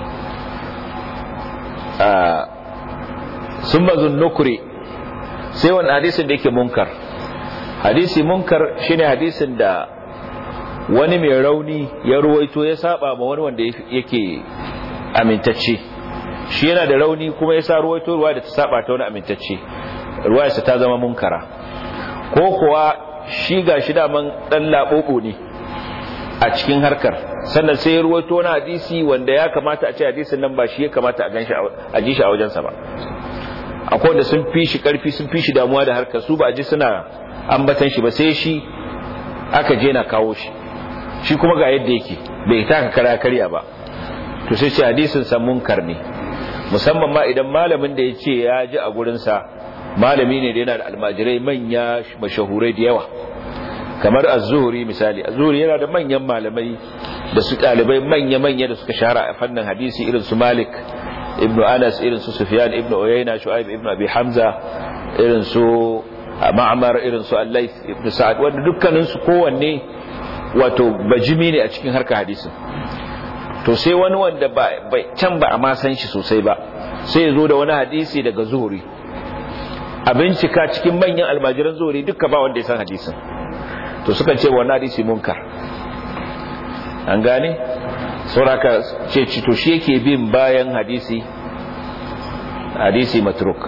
sun mazun nukuri sai wani hadisin da yake munkar hadisi munkar shine hadisin da wani mai rauni ya ruwaito ya saba ma wani wanda yake amintacce shi yana da rauni kuma ya sa ruwaito ruwa da ta saba ta wani amintacce ruwayarsa ta zama munkara ko kuwa shi ga shi daman dan laɓoɓo ne a cikin harkar sannan sai ya ruwaito wani hadisi wanda ya kamata a ce hadisin nan ba shi ya kamata a ganshi a ji shi a wajensa ba akwai wanda sun fi shi karfi sun fi shi damuwa da harkar su ba a ji suna ambatan shi ba sai shi aka je na kawo shi shi kuma ga yadda yake bai taka kara karya ba to sai ce hadisin sa munkar ne musamman ma idan malamin da ya ce ya ji a gurinsa malami ne da yana da almajirai manya mashahurai da yawa kamar az-zuhri misali az-zuhri yana da manyan malamai da su dalibai manya-manya da suka shahara a fannin hadisi irin su Malik ibn Anas irin su Sufyan ibn Uyayna Shu'aib ibn Abi Hamza irin su Ma'mar irin su Al-Layth ibn Sa'ad wanda dukkanin su kowanne wato bajimi ne a cikin harkar hadisin to sai wani wanda ba can ba a ma san shi sosai ba sai ya zo da wani hadisi daga zuhri a bincika cikin manyan almajiran zuhri duka ba wanda ya san hadisin to suka ce wannan hadisi munkar an gane sauraka ce to shi yake bin bayan hadisi hadisi matruk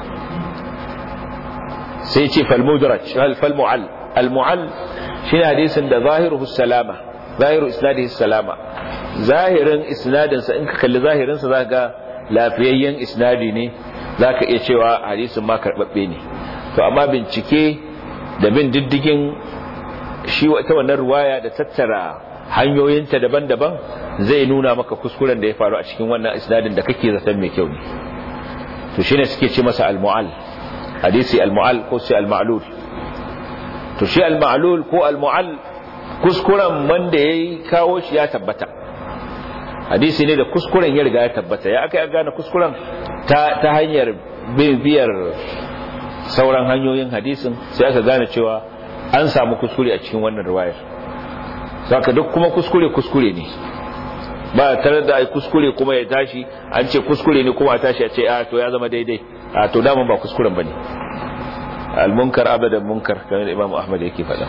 sai ce falmudraj falmu'al almu'al shine hadisin da zahiruhu salama zahiru isnadihi salama zahirin isnadin sa in ka kalli zahirin sa zaka ga lafiyayyen isnadi ne zaka iya cewa hadisin ma karbabbe ne to amma bincike da bin diddigin shi wata wannan ruwaya da tattara hanyoyinta daban-daban zai nuna maka kuskuren da ya faru a cikin wannan isnadin da kake zaton mai kyau ne to shine suke ce masa al-mu'al hadisi al-mu'al ko sai al-ma'lul to shi al-ma'lul ko al-mu'al kuskuren wanda yayi kawo shi ya tabbata hadisi ne da kuskuren ya riga ya tabbata ya aka ya gane kuskuren ta ta hanyar bibiyar sauran hanyoyin hadisin sai aka gane cewa an samu kuskure a cikin wannan riwayar saka duk kuma kuskure kuskure ne ba tare da ai kuskure kuma ya tashi an ce kuskure ne kuma a tashi a ce a to ya zama daidai a to daman ba kuskuren bane al-munkar abadan munkar kamar Imam Ahmad yake faɗa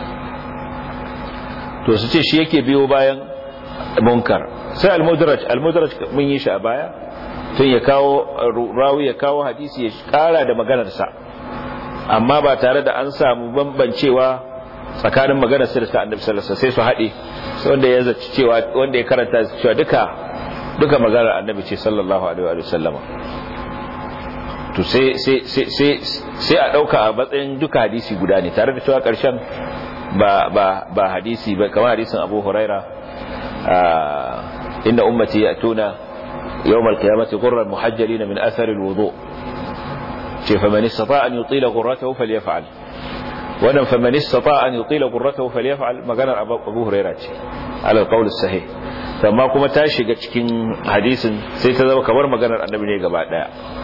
to su ce shi yake biyo bayan munkar sai al-mudraj al-mudraj mun yi shi a baya tun ya kawo rawi ya kawo hadisi ya kara da maganarsa amma ba tare da an samu bambancewa tsakanin maganar sa da ta annabi sallallahu alaihi wasallam sai su haɗe wanda ya zaci cewa wanda ya karanta cewa duka duka maganar annabi ce sallallahu alaihi wa sallam to sai sai sai sai a dauka a matsayin duka hadisi guda ne tare da cewa karshen ba ba ba hadisi ba kamar hadisin Abu Huraira inna ummati yatuna يوم القيامة غرا محجلين من أثر الوضوء فمن استطاع أن يطيل غرته فليفعل wannan faman istata an yutila qurratahu falyaf'al maganar Abu Hurairah ce alal qawl sahih amma kuma ta shiga cikin hadisin sai ta zama kamar maganar Annabi ne gaba daya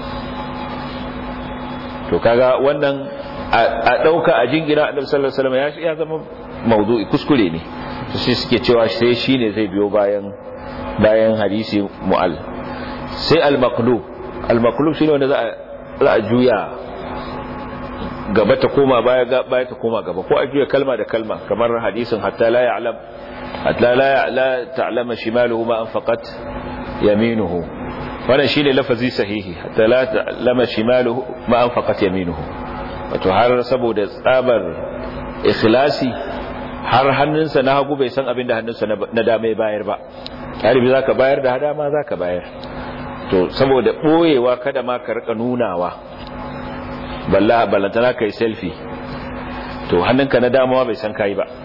to kaga wannan a dauka a jingira Annabi sallallahu alaihi wasallam ya zama mawdu'i kuskure ne to sai suke cewa sai shine zai biyo bayan bayan hadisi mu'al sai al-maqlub al-maqlub shine wanda za a za a juya gaba ta koma baya baya ta koma gaba ko a juya kalma da kalma kamar hadisin hatta la ya'lam hatta la la ta'lama shimaluhu ma anfaqat yaminuhu wannan shine lafazi sahihi hatta la ta'lama shimaluhu ma anfaqat yaminuhu wato har saboda tsabar ikhlasi har hannunsa na hagu bai san abin da hannunsa na dama ya bayar ba galibi zaka bayar da hada ma zaka bayar to saboda boyewa kada ma ka rika nunawa balla ballantana kai selfie to hannunka na damawa bai san kai ba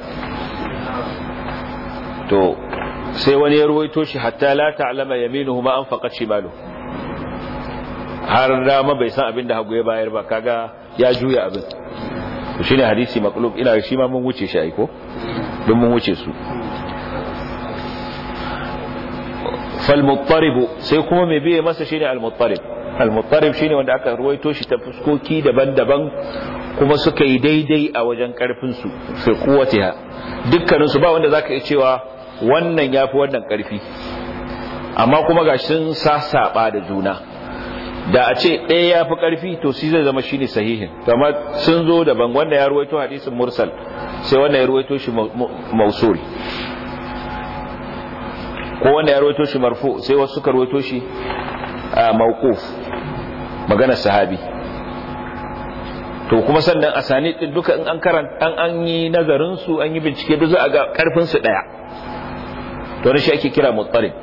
to sai wani ya ruwaito shi hatta la ta'lama yaminuhu ma anfaqat shimalu har dama bai san abin da hagu ya bayar ba kaga ya juya abin to shine hadisi maqlub ina shi ma mun wuce shi ai ko don mun wuce su falmuttaribu sai kuma mai biye masa shine almuttarib almuttarib shine wanda aka ruwaito shi ta fuskoki daban-daban kuma suka yi daidai a wajen karfin su fi kuwatiha dukkanin su ba wanda zaka iya cewa wannan yafi wannan karfi amma kuma ga sun sasaba da juna da a ce ɗaya ya fi ƙarfi to shi zai zama shine sahihin amma sun zo daban wanda ya ruwaito hadisin mursal sai wanda ya ruwaito shi mausul ko wanda ya rawaito shi marfu sai wasu suka rawaito shi mawquf maganar sahabi to kuma sannan asani din duka in an karanta an an yi nazarin su an yi bincike duk za a ga karfin su daya to shi ake kira muttarib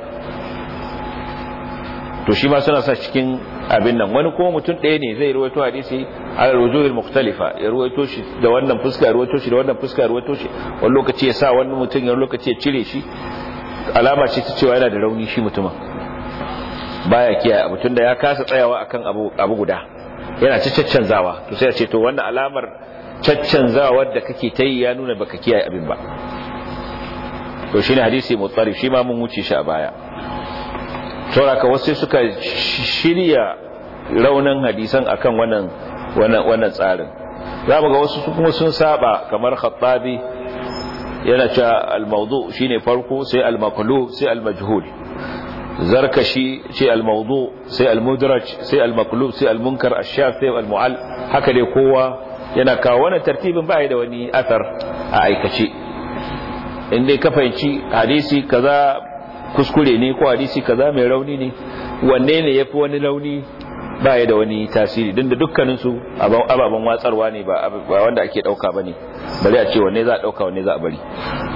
to shi ma suna sa cikin abin nan wani kuma mutum ɗaya ne zai ruwaito hadisi ala rujuhil mukhtalifa ya ruwaito shi da wannan fuska ya ruwaito shi da wannan fuska ya ruwaito shi wani lokaci ya sa wani mutum ya lokaci ya cire shi alama ce ta cewa yana da rauni shi mutumin baya kiyaye abu tunda ya kasa tsayawa akan abu abu guda yana ci caccanzawa to sai a ce to wannan alamar caccanzawa da kake ta yi ya nuna baka kiyaye abin ba to shine hadisi mutsarif shi ma mun wuce shi a baya sauraka wasu suka shirya raunin hadisan akan wannan wannan wannan tsarin za mu ga wasu kuma sun saba kamar khattabi yana cewa al-mawdu shine farko sai al-maqlub sai al-majhul zarkashi sai al-mawdu sai al-mudraj sai al-maqlub sai al-munkar ash-shaf sai al-mu'al haka dai kowa yana kawo wannan tartibin ba da wani athar a aikace in dai ka fahimci hadisi kaza kuskure ne ko hadisi kaza mai rauni ne wanne ne yafi wani rauni ba ya da wani tasiri din da dukkanin su ababen watsarwa ne ba wanda ake dauka bane bari a ce wanne za a dauka wanne za a bari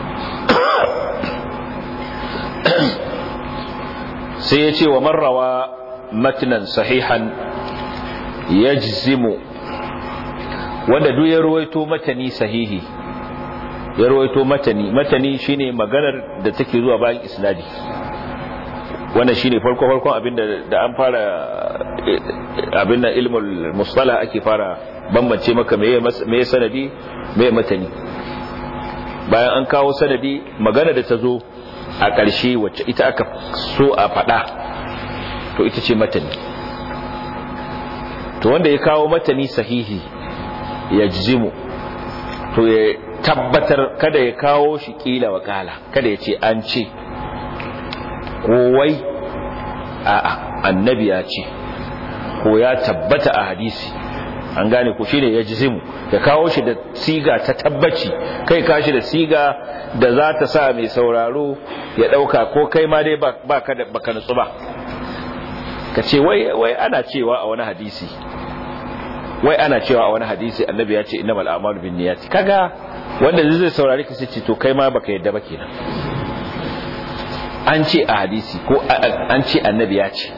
sai ya ce wa marrawa matnan sahihan yajzimu wanda duk ya ruwaito matani sahihi ya rawaito matani matani shine maganar da take zuwa bayan isnadi wannan shine farko farkon abinda da an fara abinda ilmul mustalah ake fara bambance maka meye meye sanadi meye matani bayan an kawo sanadi magana da ta zo a ƙarshe wacce ita aka so a faɗa to ita ce matani to wanda ya kawo matani sahihi ya jizimu to ya tabbatar kada ya kawo shi kila wa kala kada ya ce an ce kowai a'a annabi ya ce ko ya tabbata a hadisi an gane ku shine ya jizimu ya kawo shi da siga ta tabbaci kai kashi da siga da za ta sa mai sauraro ya dauka ko kai ma dai ba ka da baka nutsu ba ka ce wai wai ana cewa a wani hadisi wai ana cewa a wani hadisi annabi ya ce innamal a'malu binniyati kaga wanda zai saurari ka ce to kai ma baka yadda ba kenan an ce a hadisi ko an ce annabi ya ce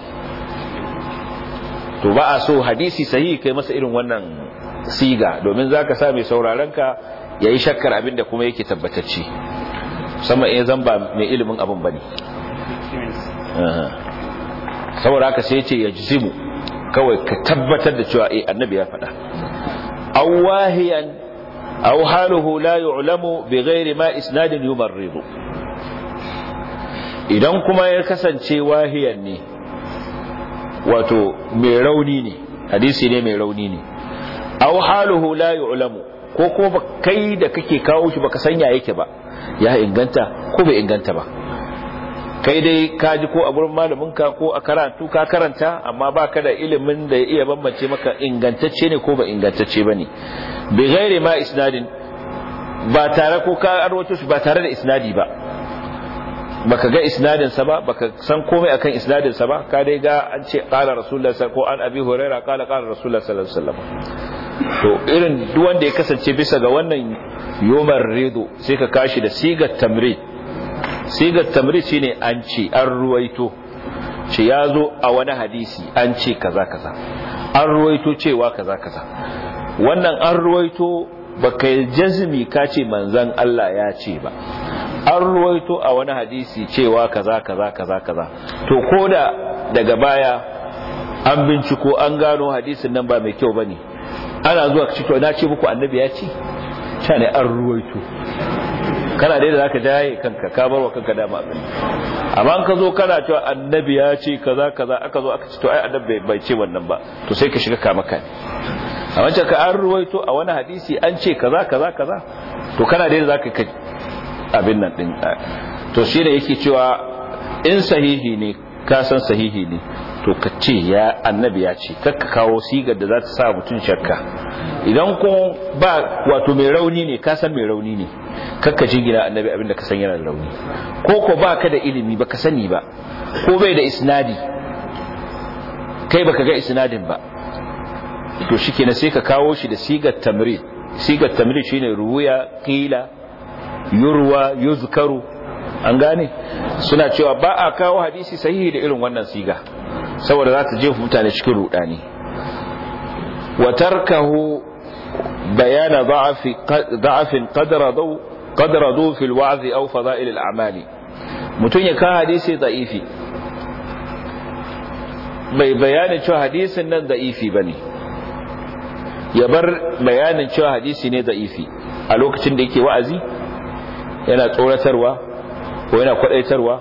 to ba a so hadisi sahihi kai masa irin wannan siga domin zaka sa mai sauraron ka yayi shakkar abinda kuma yake tabbatacce musamman in zan ba mai ilimin abin bane saboda haka sai ya ce yajzimu kawai ka tabbatar da cewa eh annabi ya faɗa awahiyan aw haluhu la yu'lamu bighairi ma isnadin yumarridu idan kuma ya kasance wahiyan ne wato mai rauni ne hadisi ne mai rauni ne aw haluhu la yu'lamu ko kuma kai da kake kawo shi baka sanya yake ba ya inganta ko bai inganta ba kai dai ka ji ko a gurin malaminka ko a karatu ka karanta amma baka da ilimin da ya iya bambance maka ingantacce ne ko ba ingantacce bane bi ghairi ma isnadin ba tare ko ka arwato shi ba tare da isnadi ba baka ga isnadin sa ba baka san komai akan isnadin sa ba ka dai ga an ce qala rasulullah ko an abi huraira qala qala rasulullah sallallahu alaihi wasallam to irin duk wanda ya kasance bisa ga wannan yomar rido sai ka kashi da sigar tamrid sigar tamrid shine an ce an ruwaito ce ya zo a wani hadisi an ce kaza kaza an ruwaito cewa kaza kaza wannan an ruwaito baka jazmi ka ce manzan Allah ya ce ba an ruwaito a wani hadisi cewa kaza kaza kaza kaza to koda daga baya an binciko an gano hadisin nan ba mai kyau bane ana zuwa cikin na ce muku annabi ya ce ta ne an ruwaito kana dai da zaka jaye kanka ka bar wa kanka dama abin amma an ka zo kana cewa annabi ya ce kaza kaza aka zo aka ce to ai annabi bai ce wannan ba to sai ka shiga kama kai a wancan ka an ruwaito a wani hadisi an ce kaza kaza kaza to kana dai da zaka kai abin nan din to shine yake cewa in sahihi ne ka san sahihi ne to ka ce ya annabi ya ce kakka kawo sigar da za ta sa mutum shakka idan ko ba wato mai rauni ne ka san mai rauni ne kakka jingina annabi abinda ka san yana da rauni ko ko ba ka da ilimi ba ka sani ba ko bai da isnadi kai baka ga isnadin ba to shikenan sai ka kawo shi da sigar tamrid sigar tamrid shine ruwaya qila yurwa yuzkaru an gane suna cewa ba a kawo hadisi sahihi da irin wannan siga saboda za ta jefa mutane cikin rudani wa tarkahu bayana da'afin qadra du fil wa'zi aw fada'il al a'mali mutun ya ka hadisi da'ifi bai bayanin cewa hadisin nan da'ifi bane ya bar bayanin cewa hadisi ne da'ifi a lokacin da yake wa'azi yana tsoratarwa ko yana kwadaitarwa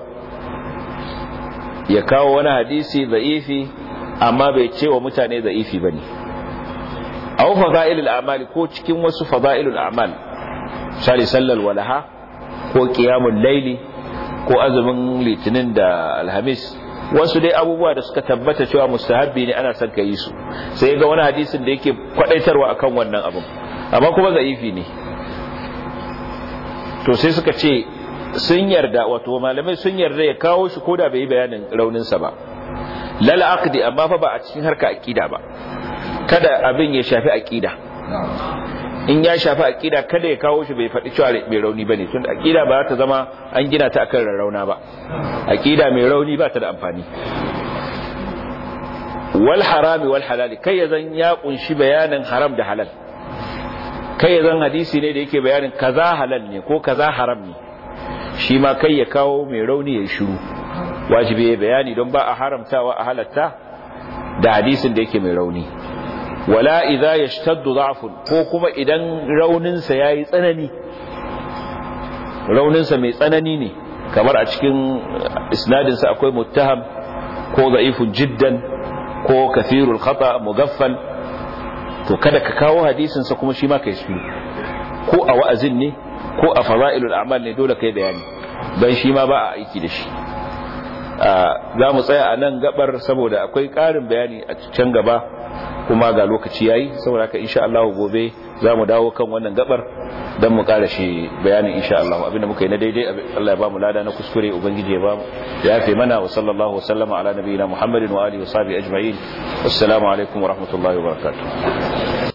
ya kawo wani hadisi da'ifi amma bai ce wa mutane da'ifi bane aw fada'ilul a'mal ko cikin wasu fada'ilul a'mal misali sallal walaha ko qiyamul layli ko azumin litinin da alhamis wasu dai abubuwa da suka tabbata cewa mustahabbi ne ana son yi su sai ga wani hadisin da yake kwadaitarwa akan wannan abin amma kuma da'ifi ne to sai suka ce sun yarda wato malamai sun yarda ya kawo shi koda bai yi bayanin rauninsa ba lal aqdi amma fa ba a cikin harka aqida ba kada abin ya shafi aqida in ya shafi aqida kada ya kawo shi bai faɗi cewa mai rauni bane tun aqida ba ta zama an gina ta akan rarrauna ba aqida mai rauni ba ta da amfani wal harami wal halali kai ya zan ya kunshi bayanin haram da halal kai ya zan hadisi ne da yake bayanin kaza halal ne ko kaza haram ne shi ma kai ya kawo mai rauni ya shiru wajibi ya bayani don ba a haramtawa a halatta da hadisin da yake mai rauni wala idza yashtaddu da'fun ko kuma idan raunin sa yayi tsanani raunin sa mai tsanani ne kamar a cikin isnadin sa akwai muttaham ko da'ifun jiddan ko kathirul khata mugaffal to kada ka kawo hadisin sa kuma shi ma kai su ko a wa'azin ne ko a fada'ilul a'mal ne dole kai bayani dan shi ma ba a aiki da shi za mu tsaya a nan gabar saboda akwai ƙarin bayani a can gaba kuma ga lokaci yayi saboda haka insha Allah gobe za mu dawo kan wannan gabar don mu ƙara shi bayanin insha Allah abinda muka yi na daidai Allah ya ba mu lada na kuskure ubangiji ya ba mu ya yafe mana wa sallallahu wasallama ala nabiyina Muhammadin wa alihi wa sahbihi ajma'in assalamu alaikum wa rahmatullahi wa barakatuh